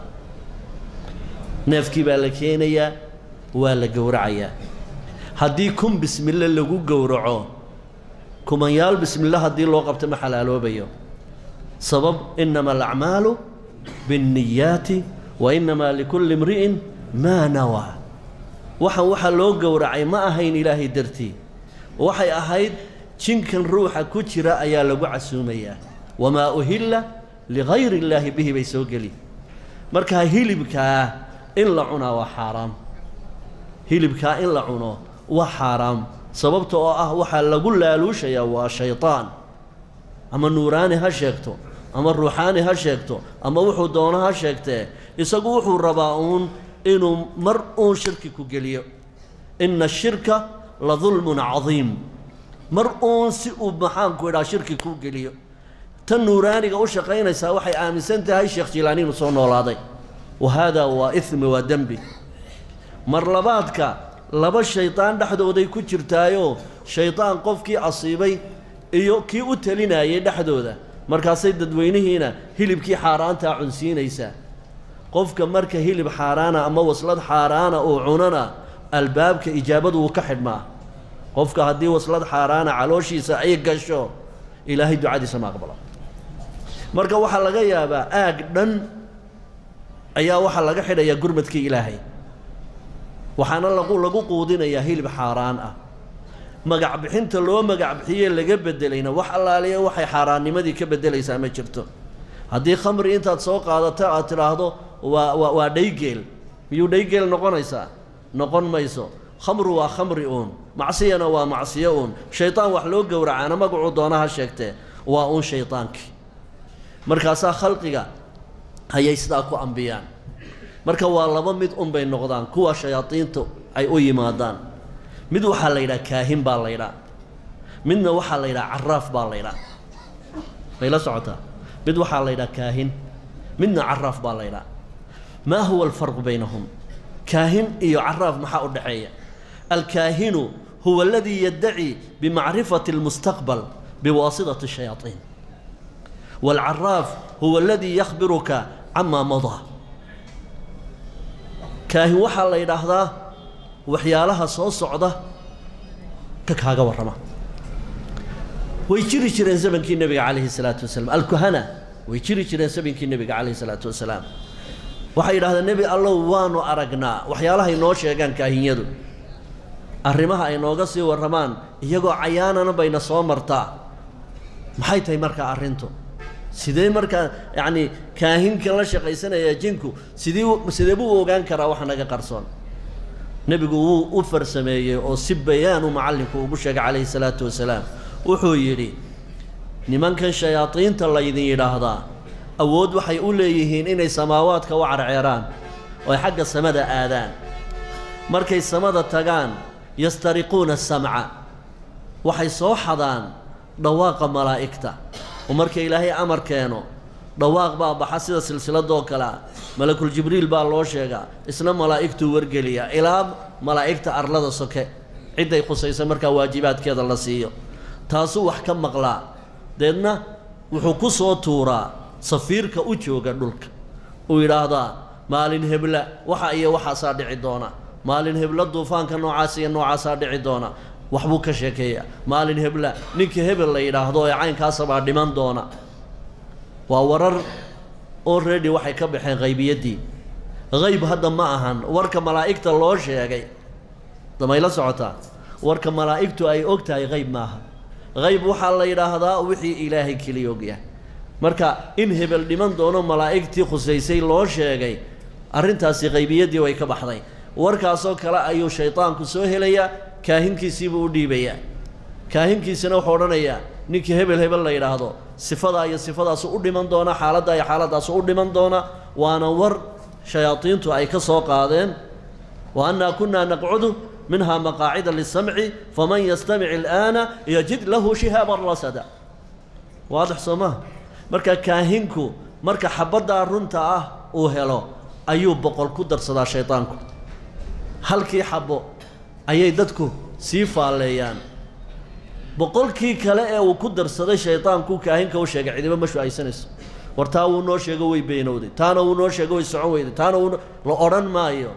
neefkii baa la keenayaa waa la gowracayaa haddii kun bismille lagu gowraco kumanyaal bismille haddii loo qabto ma xalaaloobayo sabab inama alacmaalu biاnniyaati wa inamaa likulli imri'in maa nawaa waxaan waxaa loo gowracay ma ahayn ilaahay dartii waxay ahayd jinkan ruuxa ku jira ayaa lagu casuumayaa wamaa uhilla ligayri illaahi bihi bay soo geli markaa hilibkaa in la cunaa waa xaaraam hilibkaa in la cuno waa xaaraam sababta oo ah waxaa lagu laaluushayaa waa shaydaan ama nuuraani ha sheegto ama ruuxaani ha sheegto ama wuxuu doono ha sheegtee isagu wuxuu rabaa uun inuu mar uun shirki ku geliyo inna ashirka la dulmun cadiim mar uun si uu maxaanku idhaha shirki kuu geliyo tan nuuraaniga u shaqaynaysaa waxay aaminsan tahay sheekh jilaani inuu soo noolaaday wa haadaa waa ismi waa dembi mar labaadka laba shaydaan dhexdooday ku jirtaayoo shaydaan qofkii asiibay iyo kii u talinayay dhexdooda markaasay dadweynihiina hilibkii xaaraantaa cunsiinaysaa qofka marka hilib xaaraana ama waslad xaaraana uu cunana albaabka ijaabadu wuu ka xidhmaa qofka haddii waslad xaaraana calooshiisa ay gasho ilaahay ducadiisa ma aqbalo marka waxaa laga yaabaa aag dhan ayaa waxaa laga xidhayaa gurmadkii ilaahay waxaana lagu lagu quudinayaa hilib xaaraan ah magac bixinta loo magac bixiyee laga bedelayna wax allaaliya waxay xaaraannimadii ka bedelaysaa ma jirto haddii khamri intaad soo qaadato aad tidhaahdo waa waa waa dhaygeel miyuu dhaygeel noqonaysaa noqon mayso khamru waa khamri uun macsiyana waa macsiyo uun shaydaan wax loo gowracaana magacuu doonaha sheegtee waa uun shaydaankii markaasaa khalqiga ayay sidaa ku ambiyaan marka waa laba mid un bay noqdaan kuwa shayaadiintu ay u yimaadaan mid waxaa la yidhaha kaahin baa la ydhaa midna waxaa la yidhaha caraaf baa la ydhaa may la socotaa mid waxaa la yidhaha kaahin midna caraaf baa la ydhaa maa huwa alfarqu baynahum kaahin iyo caraaf maxaa u dhexeeya alkaahinu huwa aladii yaddaci bimacrifati almustaqbal biwaasitati shayaaiin waalcaraaf huwa aladii yakhbiruka camaa madaa kaahin waxaa la yidhaahdaa waxyaalaha soo socda ka kaaga warrama way jiri jireen zamankii nebiga calayhi salaatu wasalaam alkuhana way jiri jireen zamankii nebiga calayhi salaatu wasalaam waxay yidhahdeen nebi allow waanu aragnaa waxyaalahay noo sheegaan kaahinyadu arrimaha ay nooga sii warramaan iyagoo cayaanana bayna soo martaa maxay tahay markaa arrintu sidee markaa yacni kaahinka la shaqaysanaya jinku sidii sidee buu ogaan karaa wax naga qarsoon nebigu wuu u farsameeyey oo si bayaan uu macallinku ugu sheegay calayhi salaatu wasalaam wuxuu yidhi nimankan shayaadiinta laydin yidhaahdaa awood waxay u leeyihiin inay samaawaadka u carceeraan oo ay xagga samada aadaan markay samada tagaan yastariquuna asamca waxay soo xadaan dhawaaqa malaa'igta oo marka ilaahay amar keeno dhawaaq baa baxa sida silsiladoo kale ah malakul jibriil baa loo sheegaa isna malaa'igtuu wargeliyaa ilaa malaa'igta arlada soke cidday khusaysa markaa waajibaadkeeda la siiyo taasuu wax ka maqlaa deedna wuxuu ku soo tuuraa safiirka u jooga dhulka uu yidhaahdaa maalin hebla waxa iyo waxaasaa dhici doona maalin hebla duufaanka noocaas iyo noocaasaa dhici doona waxbuu ka sheekeeyaa maalin hebla ninka hebel la yidhaahdo ee caynkaasabaa dhiman doona waa warar already waxay ka baxeen qaybiyaddii qayb hadda ma ahan warka malaa'igta loo sheegay damayla socotaa warka malaa'igtu ay og tahay qayb maaha qayb waxaa la yidhaahdaa wixii ilaahay keliya ogyahay marka in hebel dhiman doono malaa'igtii khusaysay loo sheegay arrintaasi qaybiyaddii way ka baxday warkaasoo kale ayuu shaydaanku soo helayaa kaahinkiisiibuu u dhiibayaa kaahinkiisina wuxuu odhanayaa ninkii hebel hebel la yidhaahdo sifadaa iyo sifadaasu u dhiman doona xaaladdaa iyo xaaladaasu u dhiman doona waana war shayaadiintu ay ka soo qaadeen wa annaa kunnaa naqcudu minhaa maqaacida lisamci faman yastamic al'aana yajid lahu shihaaban rasada waadix soo maha marka kaahinku marka xabaddaa runta ah uu helo ayuu boqol ku darsadaa shaydaanku halkii xabbo ayay dadku sii faalleeyaan boqolkii kale ee uu ku darsaday shaydaanku kaahinka u sheegay cidiba ma shu-aysanayso war taa wuu noo sheego way beenowday taana wuu noo sheego way socon weyday taana wuu la odhan maayo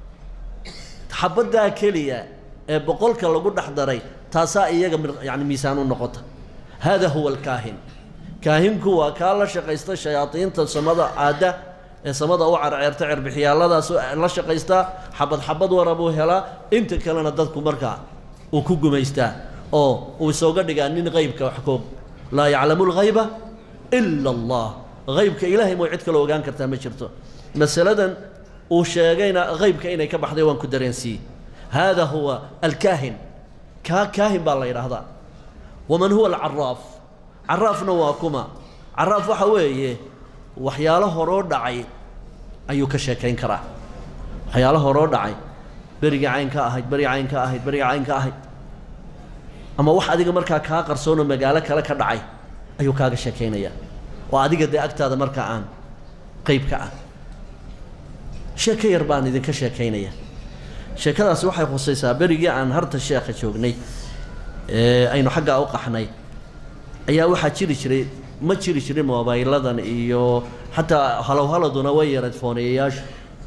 xabaddaa keliya ee boqolka lagu dhex daray taasaa iyaga yani miisaan u noqota hada huwa alkaahin kaahinku waa kaa la shaqaysta shayaadiinta samada aadda ee samada u carceerta cerbixiyaaladaas la shaqaystaa xabad xabad wara buu helaa inta kalena dadku markaa uu ku gumaystaa oo uu isooga dhigaa nin qaybka wax koog laa yaclamu lghayba ila allah haybka ilaahay moo cid kaloo ogaan kartaa ma jirto masaladan uu sheegayna haybka inay ka baxday waan ku dareensiiyey hada huwa alkaahin kaa kaahin baa la yidhaahdaa waman huwa alcaraaf caraafna waa kuma caraaf waxa weeye waxyaalo horoo dhacay ayuu ka sheekayn karaa waxyaalo horoo dhacay berigii cayn ka ahayd berigii cayn ka ahayd berigii cayn ka ahayd ama wax adiga markaa kaa qarsoonoo magaalo kale ka dhacay ayuu kaaga sheekaynayaa oo adiga dee agtaada markaa aan qeyb ka ah sheeko yar baan idinka sheekaynaya sheekadaasi waxay khusaysaa berigii aan harta sheekha joognay ee aynu xaggaa u qaxnay ayaa waxaa jiri jiray ma jiri jirin mobayladan iyo xataa halow haladuna way yareed fooneeyayaashu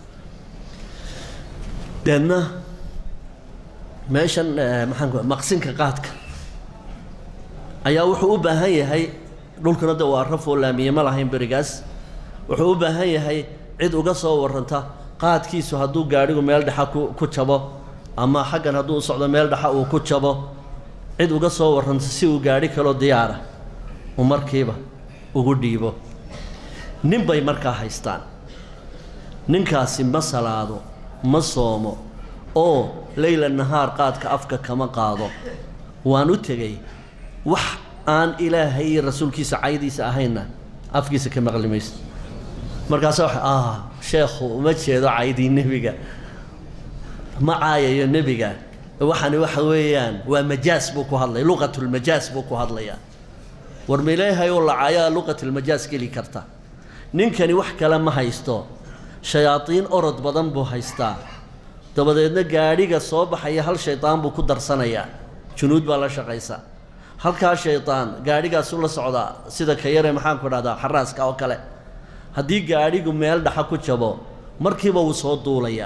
deedna meeshan maxaan ku maqsinka qaadka ayaa wuxuu u baahan yahay dhulkuna de waa rafoo laamiye ma lahayn berigaas wuxuu u baahan yahay cid uga soo warranta qaadkiisu hadduu gaadhigu meel dhexa ku ku jabo ama xaggan hadduu u socdo meel dhexa uu ku jabo cid uga soo warranta si uu gaadhi kaloo diyaara uu markiiba ugu dhiibo nin bay markaa haystaan ninkaasi ma salaado ma soomo oo leyla nahaar qaadka afka kama qaado waan u tegey wax aan ilaahay iyo rasuulkiisa caydiisa ahaynna afkiisa ka maqli mayso markaasa waxa ah sheekhu uma jeedo caydii nebiga ma caayayo nebiga waxani waxa weeyaan waa majaas buu ku hadlaya luqatulmajaas buu ku hadlayaa war mileehay oo lacayaa luqatulmajaas geli karta ninkani wax kale ma haysto shayaadiin orod badan buu haystaa dabadeedna gaadhiga soo baxaya hal shaydaan buu ku darsanayaa junuud baa la shaqaysa halkaa shaydaan gaadhigaasuu la socdaa sida ka yare maxaanku dhahdaa xaraaska oo kale haddii gaadhigu meel dhaxa ku jabo markiiba wuu soo duulayaa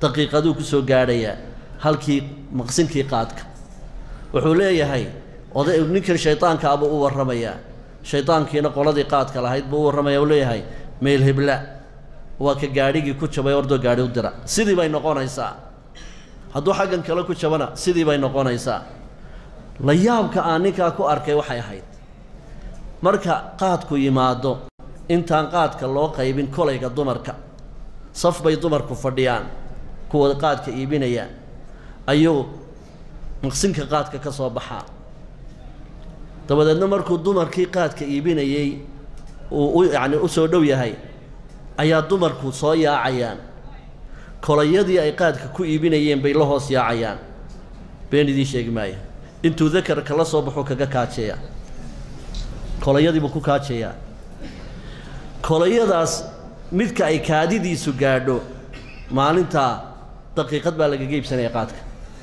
daqiiqaduu ku soo gaadhayaa halkii maqsinkii qaadka wuxuu leeyahay oday ninkan shaydaankaabuu u warramayaa shaydaankiina qoladii qaadka lahayd buu u warramaya u leeyahay meel hebla waa ka gaadhigii ku jabay ordoo gaadhi u dira sidii bay noqonaysaa hadduu xaggan kale ku jabana sidii bay noqonaysaa la yaabka aan ninkaa ku arkay waxay ahayd marka qaadku yimaado intaan qaadka loo qaybin kolayga dumarka saf bay dumarku fadhiyaan kuwa qaadka iibinayaan ayuu maqsinka qaadka ka soo baxaa dabadeedna markuu dumarkii qaadka iibinayey uu u yacni u soo dhow yahay ayaa dumarku soo yaacayaan kolayadii ay qaadka ku iibinayeen bay la hoos yaacayaan been idiin sheegi maayo intuu dakarka la soo baxuu kaga kaajeeya kolayadiibuu ku kaajeeyaa kolayadaas midka ay kaadidiisu gaadho maalintaa daqiiqad baa lagaga iibsanaya qaadka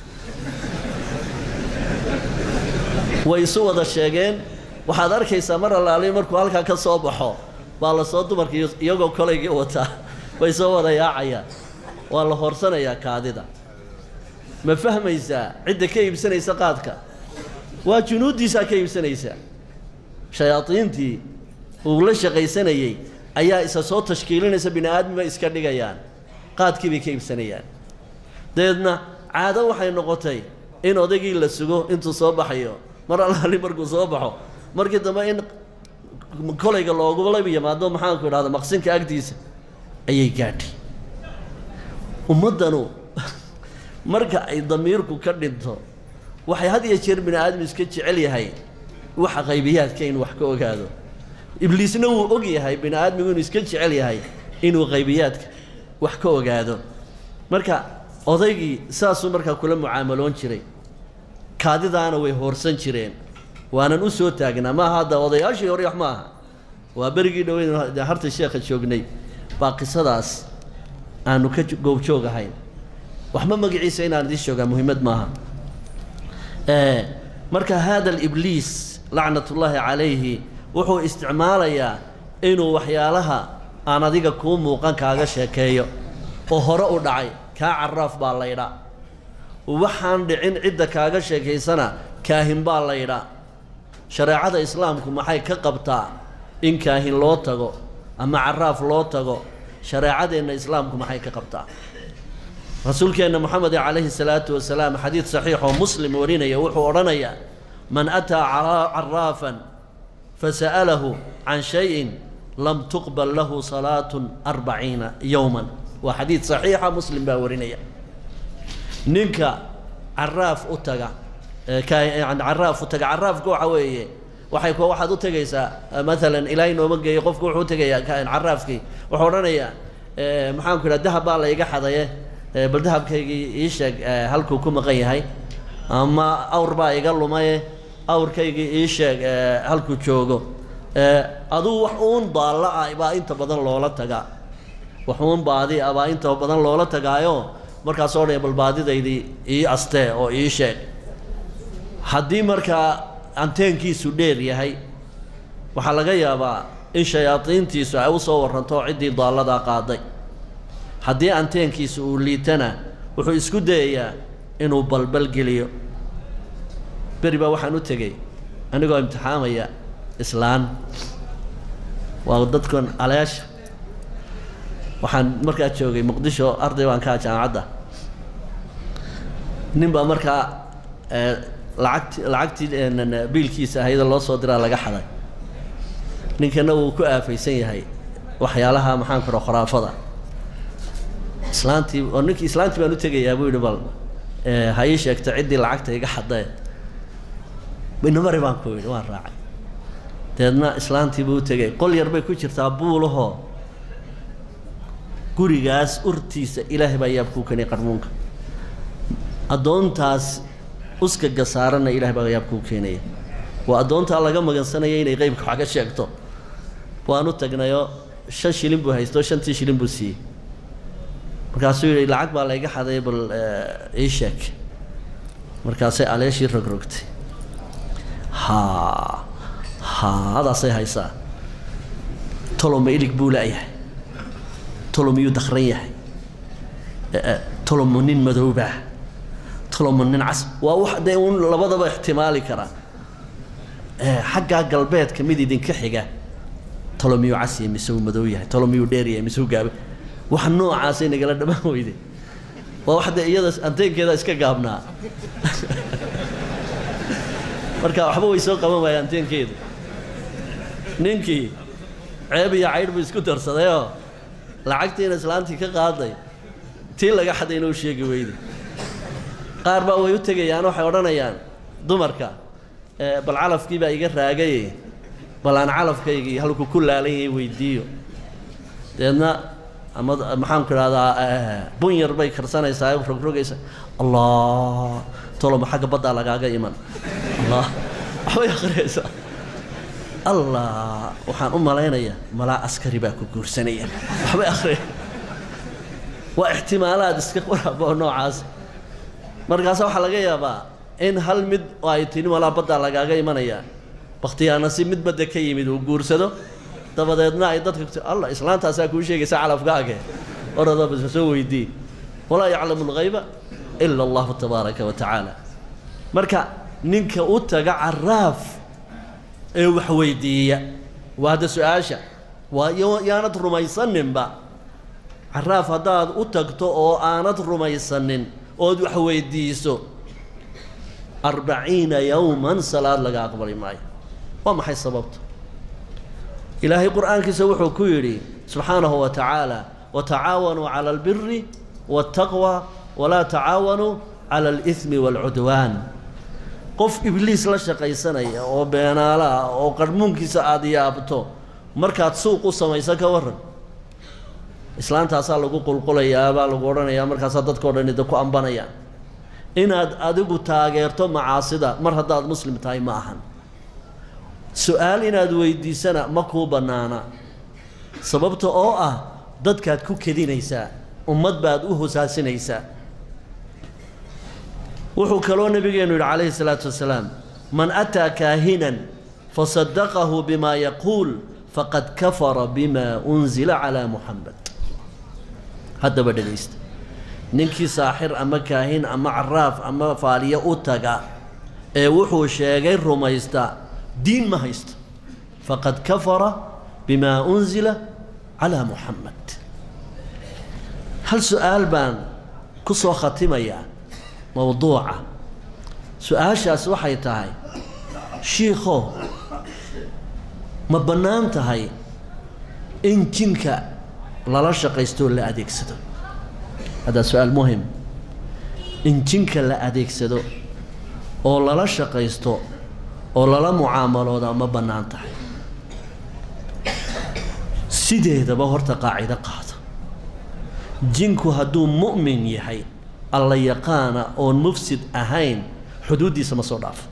way isu wada sheegeen waxaad arkaysaa mar allaali markuu halkaa ka soo baxo baa la soo dumarka iyagoo kolaygii wataa bay soo wada yaacayaan waa la horsanayaa kaadida ma fahmaysaa cidda ka iibsanaysa qaadka waa junuuddiisaa ka iibsanaysa shayaadiintii uu la shaqaysanayey ayaa isa soo tashkiilinaysa bini aadmiba iska dhigayaan qaadkii bay ka iibsanayaan dabeedna caado waxay noqotay in odaygii la sugo intuu soo baxayo mar allaali markuu soo baxo markii dambe in kolayga loogula yimaado maxaanku idhahda maqsinka agtiisa ayay gaadhay ummaddanu marka ay damiirku ka dhinto waxay had iyo jeer bini aadam iska jecel yahay waxa qaybiyaadka inuu wax ka ogaado ibliisna wuu og yahay bini aadmigu inuu iska jecel yahay inuu qaybiyaadka wax ka ogaado marka odaygii saasuu markaa kula mucaamaloon jiray kaadidaana way hoorsan jireen waanan u soo taagnaa maaha hadda odayaashii hore wax ma aha waa berigii dhoweyn dee harta sheekha joognay baa qisadaas aanu ka goobjoog ahayn waxba magaciisa inaan idiin sheegaa muhiimad maaha marka hada alibliis lacnatullaahi calayhi wuxuu isticmaalayaa inuu waxyaalaha aan adiga kuu muuqan kaaga sheekeeyo oo hore u dhacay kaa caraaf baa laydhaa waxaan dhicin cidda kaaga sheekaysana kaahin baa laydhaa shareecada islaamku maxay ka qabtaa in kaahin loo tago ama caraaf loo tago shareecadeenna islaamku maxay ka qabtaa rasuulkeenna moxamed calayhi salaatu wasalaam xadiid saxiix oo muslim warinaya wuxuu odhanayaa man ataa caraafan fasa'alahu can shayin lam tuqbal lahu salaatun arbaciina yowman waa xadiid saxiixa muslim baa warinaya ninka caraaf u taga yani caraaf u taga caraafka waxa weeye waxay ku waxaad u tegaysaa maalan ilaahay nooma geeyo qofku wuxuu u tegayaa caraafkii wuxuu odhanayaa maxaanku idhaha dahab baa la iga xadaye bal dahabkaygii ii sheeg halkuu ku maqan yahay ama awr baa iga lumaye awrkaygii ii sheeg halkuu joogo aduu wax uun daalla ah baa inta badan loola tagaa wax uun baadi ah baa inta badan loola tagaayo markaasoo dhan bal baadidaydii ii astee oo ii sheeg haddii markaa anteenkiisu dheer yahay waxaa laga yaabaa in shayaadiintiisu ay u soo warranto ciddii daalladaa qaaday haddii anteenkiisu uu liitana wuxuu isku dayayaa inuu balbal geliyo beri baa waxaan u tegey anigoo imtixaamaya islaan waa dadkan aleesha waxaan markaa joogay muqdisho arday baan kaa jaamacadda nin baa markaa lacagti lacagtii biilkiisa ahayda loo soo diraa laga xaday ninkana wuu ku aafaysan yahay waxyaalaha maxaan kuro khuraafada islaantii oo ninkii islaantii baan u tegayaa buu yidhi bal ha ii sheegto ciddii lacagta iga xadee inamari baan ku yidhi waan raacay dabeedna islaantii buu u tegay qol yar bay ku jirtaa buulahoo gurigaas urtiisa ilaahay baa yaabkuu kenay qarmuunka addoontaas uskaga saaranna ilahay baa yaabkuu keenaya waa addoontaa laga magansanaya inay qeybka wax ka sheegto waan u tagnayoo shan shilin buu haysto shantii shilin buu siiyey markaasuu yidhi lacag baa layga xaday bal ii sheeg markaasay aleeshii rogrogtay haa haa adaasay haysaa toloma ilig buu la'yahay tolo miyuu dakran yahay tolomo nin madoobaa tolomo nin cas waa wax dee uun labadaba ixtimaali karaa xaggaa galbeedka mid idinka xiga tolomiyuu cas yahay mise uu madow yahay tolomiyuu dheer yahay mise uu gaaba wax noocaasay nagala dhamaan weyde waa wax dee iyada anteenkeeda iska gaabnaa marka waxba way soo qaban waaya anteenkeedu ninkii ceeb iyo caydh buu isku darsadayoo lacagtiina islaantii ka qaaday tii laga xadayna u sheegi weyde qaar baa way u tegayaan waxay odhanayaan dumarka bal calafkii baa iga raagaye bal aan calafkaygii halku ku laalan yahay weydiiyo deedna ama maxaanku idhahdaa bun yar bay karsanaysaa rogrogaysa allah toloma xagga baddaa lagaaga iman allah waxbay akhriyaysaa allah waxaan u malaynayaa malaa askari baa ku guursanaya waxbay akhriya waa ixtimaalaad iska waraabo noocaas markaasa waxaa laga yaabaa in hal mid oo ay tini malaa baddaa lagaaga imanayaa bakhtiyaana si mid badda ka yimid uu guursado dabadeedna ay dadka alla islaantaasaa kuu sheegaysa calafkaage orodaba soo weydii walaa yaclamu alghayba ila allahu tabaaraka wa tacaala marka ninka u taga caraaf ee wax weydiiya waa hadda su-aasha waa yaanad rumaysaninba caraaf haddaad u tagto oo aanad rumaysanin ood wax weydiiso arbaciina yowman salaad laga aqbali maayo waa maxay sababta ilaahay qur'aankiisa wuxuu ku yidhi subxaanahu wa tacaala watacaawanuu cala albiri waاtaqwa walaa tacaawanuu cala alihmi waalcudwaan qof ibliis la shaqaysanaya oo beenaalo ah oo qarhmuunkiisa aada yaabto markaad suuq u samayso ka warran islaantaasaa lagu qulqulayaa baa lagu odhanayaa markaasaa dadkao dhan ida ku ambanayaan inaad adigu taageerto macaasida mar haddaad muslim tahay ma ahan su-aal inaad weydiisana ma kuu bannaana sababta oo ah dadkaad ku kedinaysaa ummad baad u hosaasinaysaa wuxuu kaloo nabigeenu yidhi calayhi salaatu wasalaam man ataa kaahinan fasadaqahu bima yaquul faqad kafara bima unzila calaa muxamed haddaba dhegaysta ninkii saaxir ama kaahin ama caraaf ama faaliyo u taga ee wuxuu sheegay rumaysta diin ma haysto faqad kafara bima unzila calaa muxamed hal su-aal baan ku soo khatimayaa mowduuca su-aashaas waxay tahay shiikho ma bannaan tahay in jinka lala shaqaystoo la adeegsado haddaa su-aal muhim in jinka la adeegsado oo lala shaqaysto oo lala mucaamalooda ma bannaan tahay sideedaba horta qaacido qaado jinku hadduu mu'min yahay alla yaqaana oon mufsid ahayn xuduuddiisa ma soo dhaafo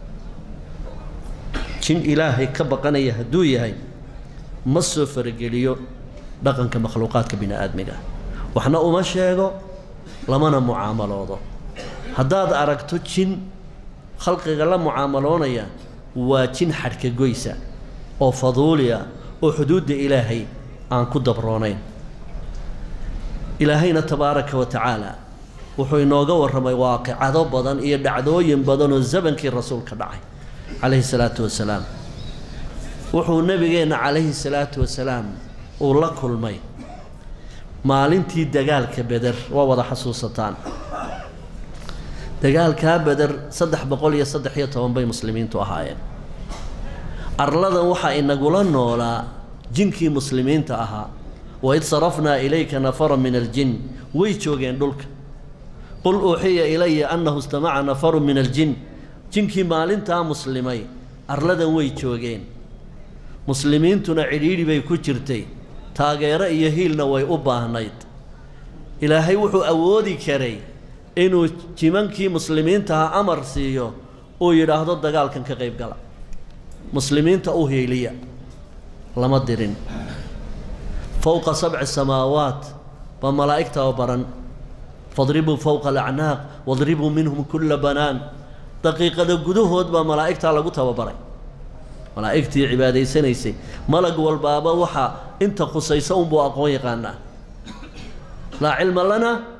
jin ilaahay ka baqanaya hadduu yahay ma soo farageliyo dhaqanka makhluuqaadka bini aadmiga waxna uma sheego lamana mucaamaloodo haddaad aragto jin khalqiga la mucaamaloonaya waa jin xadhka goysa oo faduuliya oo xuduudda ilaahay aan ku dabroonayn ilaahayna tabaaraka wa tacaala wuxuu inooga warramay waaqicado badan iyo dhacdooyin badan oo zamankii rasuulka dhacay calayhi salaatu wasalaam wuxuu nebigeenna calayhi salaatu wasalaam uu la kulmay maalintii dagaalka beder waa wada xasuusataan dagaalkaa beder saddex boqol iyo saddex iyo toban bay muslimiintu ahaayeen arladan waxaa inagula noolaa jinkii muslimiinta ahaa waid sarafnaa ilayka nafara min aljin way joogeen dhulka qul uuxiya ilaya annahu istamaca nafaru min aljin jinkii maalintaa muslimay arladan way joogeen muslimiintuna cidhiidhi bay ku jirtay taageero iyo hiilna way u baahnayd ilaahay wuxuu awoodi karay inuu jimankii muslimiintaha amar siiyo uu yidhaahdo dagaalkan ka qayb gala muslimiinta u hiiliya lama dirin fowqa sabci samaawaat baa malaa'igtaa baran fadribuu fowqa alacnaaq wadribuu minhum kulla banaan daqiiqada gudahood baa malaa'igtaa lagu tababaray malaa'igtii cibaadaysanaysay malag walbaaba waxaa inta khusaysa unbuu aqoon yaqaanaa laa cilma lana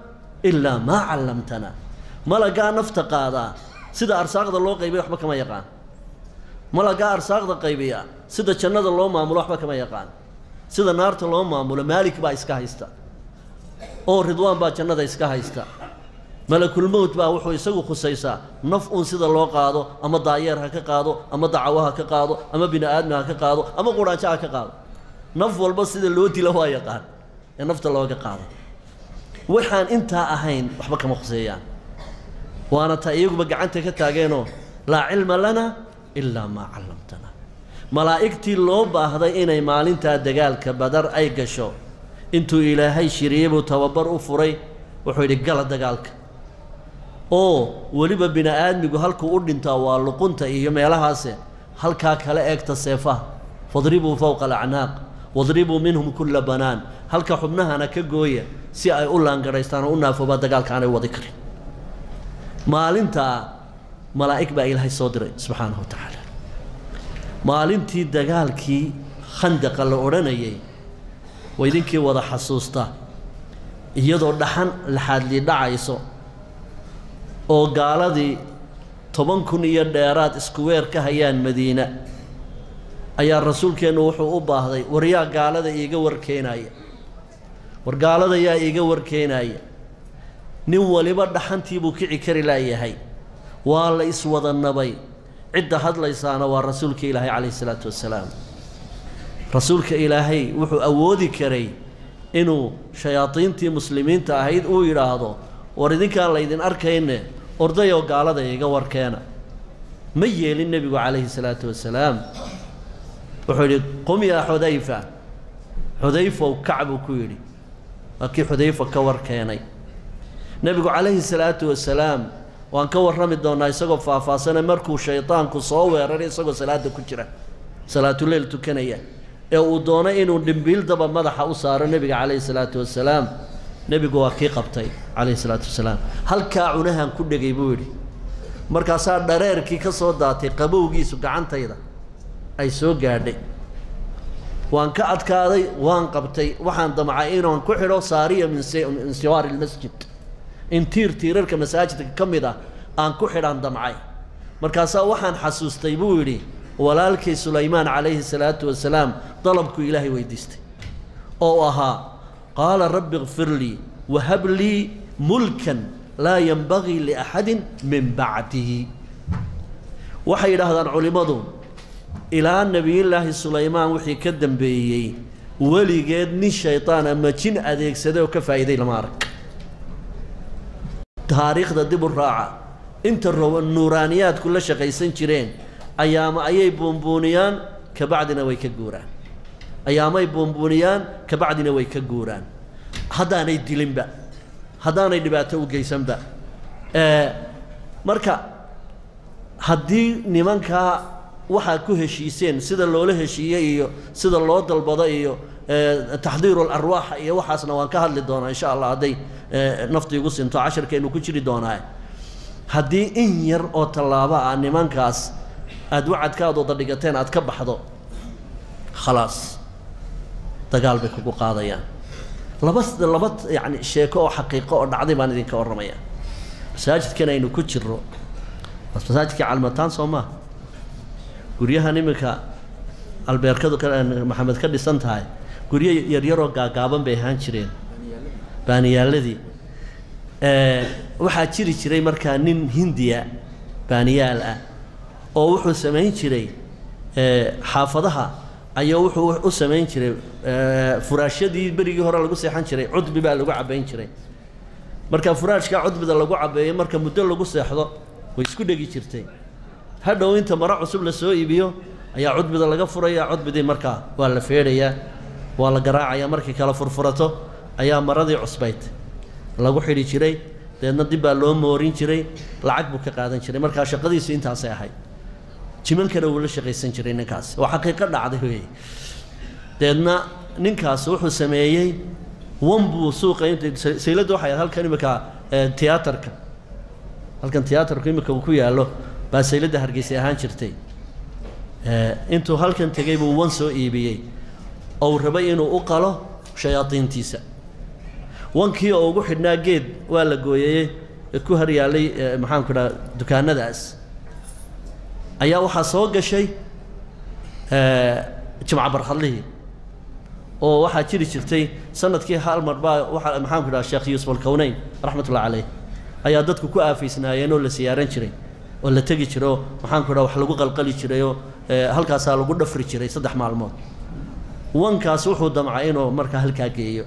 ilaa maa callamtana malagaa nafta qaadaa sida arsaaqda loo qaybiya waxba kama yaqaan malagaa arsaaqda qaybiya sida jannada loo maamulo waxba kama yaqaan sida naarta loo maamulo maalik baa iska haysta oo ridwaan baa jannada iska haysta malakulmowt baa wuxuu isagu khusaysaa naf uun sida loo qaado ama daayeer ha ka qaado ama dacawo ha ka qaado ama bini aadmi ha ka qaado ama quraanjo ha ka qaado naf walba sida loo dilo waa yaqaan ee nafta looga qaado waxaan intaa ahayn waxba kama khuseeyaan waana taa iyaguba gacanta ka taageenoo laa cilma lana ilaa maa callamtana malaa'igtii loo baahday inay maalintaa dagaalka badar ay gasho intuu ilaahay shiriyey buu tababar u furay wuxuu yidhi gala dagaalka oo weliba bini aadmigu halkuu u dhintaa waa luqunta iyo meelahaase halkaa kala eegta seefaha fadribuu fowqa alacnaaq wadribuu minhum kulla banaan halka xubnahana ka gooya si ay u laangaraystaan oo u naafoobaa dagaalka aanay wadi karin maalintaa malaa'ig baa ilaahay soo diray subxaanahu wa tacaala maalintii dagaalkii khandaqa la odhanayay waa idinkii wada xasuusta iyadoo dhaxan laxaadli dhacayso oo gaaladii toban kun iyo dheeraad isku weer ka hayaan madiina ayaa rasuulkeennu wuxuu u baahday war yaa gaalada iiga warkeenaaya war gaalada yaa iiga warkeenaaya nin waliba dhaxantii buu kici kari laayahay waa la iswada nabay cidda hadlaysaana waa rasuulka ilaahay calayhi isalaatu wassalaam rasuulka ilaahay wuxuu awoodi karay inuu shayaadiintii muslimiinta ahayd uu yidhaahdo war idinkaan laydin arkayne ordayoo gaalada iga warkeena ma yeelin nebigu calayhi salaatu wasalaam wuxuu yidhi qum yaa xudayfa xudayfow kac buu ku yidhi waa kii xudayfa ka warkeenay nebigu calayhi salaatu wasalaam waan ka warrami doonnaa isagoo faahfaahsana markuu shaydaanku soo weeraray isagoo salaadda ku jira salaatuleyl tukanaya ee uu doonay inuu dhimbiildaba madaxa u saaro nebiga calayhi salaatu wasalaam nebigu waa kii qabtay calayhi salaatu wasalaam halkaa cunahan ku dhegay buu yidhi markaasaa dhareerkii ka soo daatay qabowgiisu gacantayda ay soo gaadhay waan ka adkaaday waan qabtay waxaan damcay inaan ku xidho saariya min siwaari lmasjid in tiir tiirarka masaajidka ka mid ah aan ku xidhaan damcay markaasaa waxaan xasuustay buu yidhi walaalkii sulaymaan calayhi salaatu wasalaam dalabkuu ilaahay weydiistay oo ahaa qaala rabbi kfir lii wahab lii mulkan laa yenbagii liaxadin min bacdii waxay yidhaahdaan culimmadu ilaa nebiyullaahi sulaymaan wixii ka dambeeyey weligeed nin shaydaan ama jin adeegsaday oo ka faa'iiday lama arag taariikhda dib u raaca inta roba nuuraaniyaadku la shaqaysan jireen ayaama ayay buunbuuniyaan kabacdina way ka guuraan ayaamay buunbuuniyaan kabacdina way ka guuraan haddaanay dilinba haddaanay dhibaato u geysanba marka haddii nimankaa waxaad ku heshiiseen sida loola heshiiyey iyo sida loo dalbado iyo taxdiiru alarwaaxa iyo waxaasna waan ka hadli doonaa insha allah hadday nafti igu sinto casharkeennu ku jiri doonaa haddii in yar oo tallaabo ah nimankaas aada wacadkaad wada dhigateen aad ka baxdo khalaas dagaal bay kugu qaadayaan laba laba yacni sheeko oo xaqiiqo oo dhacday baan idinka warramaya masaajidkan aynu ku jirro masaajidkii calmataan soo maaha guryahan iminka albeerkadu maxamed ka dhisan tahay guryo yaryaroo gaagaaban bay ahaan jireen baaniyaaladii waxaa jiri jiray markaa nin hindiya baaniyaal ah oo wuxuu samayn jiray xaafadaha ayaa wuxuu u samayn jiray furaashyadii berigii hore lagu seexan jiray cudbi baa lagu cabayn jiray marka furaashkaa cudbida lagu cabeeyo marka muddo lagu seexdo way isku dhegi jirtay hadhow inta maro cusub la soo iibiyo ayaa cudbida laga furaya cudbidii markaa waa la feedhayaa waa la garaacayaa markii kala furfurato ayaa maradii cusbayd lagu xidhi jiray deedna dib baa loo moorin jiray lacag buu ka qaadan jiray markaa shaqadiisu intaasay ahayd jimankana wuu la shaqaysan jiray ninkaas waa xaqiiqo dhacday wey deedna ninkaas wuxuu sameeyey wan buu suuqa inta sayladda waxay ahayd halkan imika tiyaatarka halkan tiyaatarku imika uu ku yaallo baa sayladda hargeysay ahaan jirtay intuu halkan tegey buu wan soo iibiyey ou rabay inuu u qalo shayaadiintiisa wankii oo ugu xidhnaa geed waa la gooyayey ee ku haryaalay maxaanku idhaha dukaanadaas ayaa waxaa soo gashay jimca barkhadlihii oo waxaa jiri jirtay sanadkii hal mar baa waxa maxaanku idhaha sheekh yuusuf alkowneyn raxmatullahi caleyh ayaa dadku ku aafaysnaayeen oo la siyaaran jiray oo la tegi jiray oo maxaanku idhaha wax lagu qalqali jiray oo halkaasaa lagu dhafri jiray saddex maalmood wankaas wuxuu damcay inuu markaa halkaa geeyo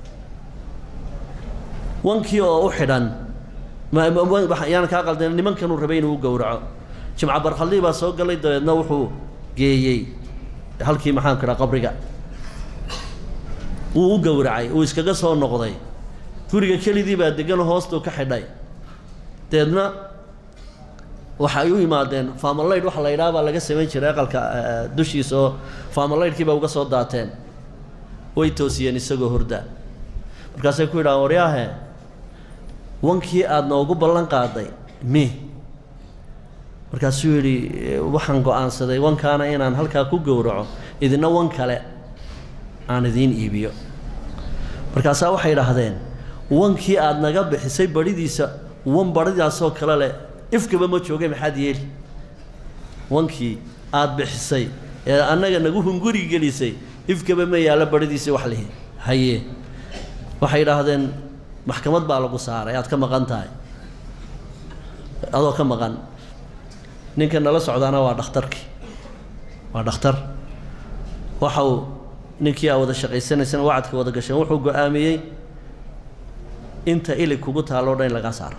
wankii oo u xidhan yaan kaa qaldan nimankanuu rabay inuu u gowraco jimca barkhaldii baa soo galay dabeedna wuxuu geeyey halkii maxaanku idhaha qabriga wuu u gowracay uu iskaga soo noqday guriga kelidii baa degan hoostuu ka xidhay dabeedna waxa ay u yimaadeen faamalaydh waxa la yidhaha baa laga samayn jiray aqalka dushiisa oo faamalaydhkiiba uga soo daateen way toosiyeen isagoo horda markaasay ku yidhahaan waryaahe wankii aada noogu ballan qaaday mi markaasuu yidhi waxaan go-aansaday wankaana inaan halkaa ku gowraco idina wan kale aan idiin iibiyo markaasaa waxay idhaahdeen wankii aada naga bixisay badhidiisa wan badhidaasoo kale leh ifkaba ma jooga maxaad yeeli wankii aada bixisay ee annaga nagu hunguri gelisay ifkaba ma yaallo badhidiisii wax lihi haye waxay idhaahdeen maxkamad baa lagu saaray aad ka maqan tahay adoo ka maqan ninka nala socdaana waa dhakhtarkii waa dhakhtar waxa uu ninkii aa wada shaqaysanaysana wacadka wada gasheen wuxuu go-aamiyey inta ilig kugu taalloo dhan in lagaa saaro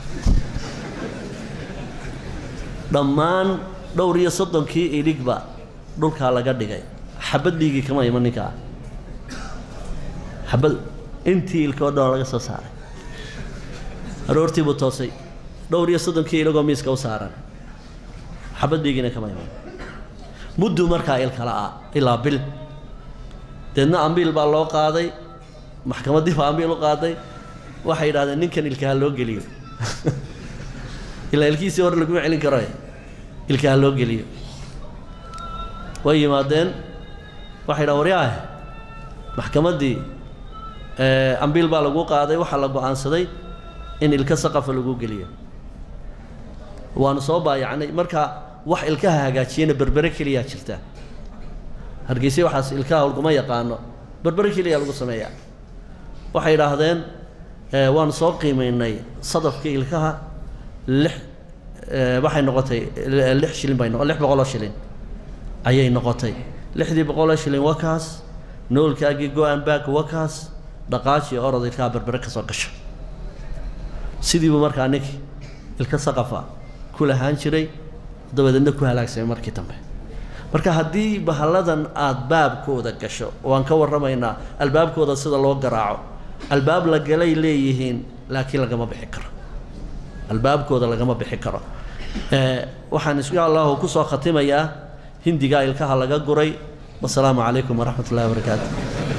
dhammaan dhowr iyo soddonkii iligba dhulkaa laga dhigay xabad dhiigii kama iman ninkaa xabad intii ilkoo dhan laga soo saaray aroortii buu toosay dhowr iyo soddonkii iligoo miiska u saaran xabad dhiigiina kama iman mudduu markaa ilkala ah ilaa bil deedna ambiil baa loo qaaday maxkamaddii baa ambiil u qaaday waxay yidhahdeen ninkan ilkaha loo geliyo ilaa ilkiisii hore laguma celin karo ilkaha loo geliyo way yimaadeen waxay dhahan waryaahe maxkamaddii ambiil baa lagu qaaday waxaa la go-aansaday in ilka saqafa lagu geliyo waanu soo baayacnay marka wax ilkaha hagaajiyana berbere keliyaa jirta hargeyse waxaas ilkaha laguma yaqaano berbere keliyaa lagu sameeyaa waxay idhaahdeen waanu soo qiimaynay sadafkii ilkaha lix waxay noqotay lix shilin bay noqo lix boqoloo shilin ayay noqotay lixdii boqoloo shilin wakaas noolkaagii go-an back wakaas dhaqaaji orod ilkaha berbere ka soo gasho sidiibuu markaa ninkii ilka saqafa ku lahaan jiray dabadeedna ku halaagsamay markii dambe marka haddii bahalladan aada baabkooda gasho waan ka warramaynaa albaabkooda sida loo garaaco albaab la galay leeyihiin laakiin lagama bixi karo albaabkooda lagama bixi karo waxaan insha allahu ku soo khatimayaa hindigaa ilkaha laga guray wasalaamu calaykum waraxmat ullahi wabarakaatu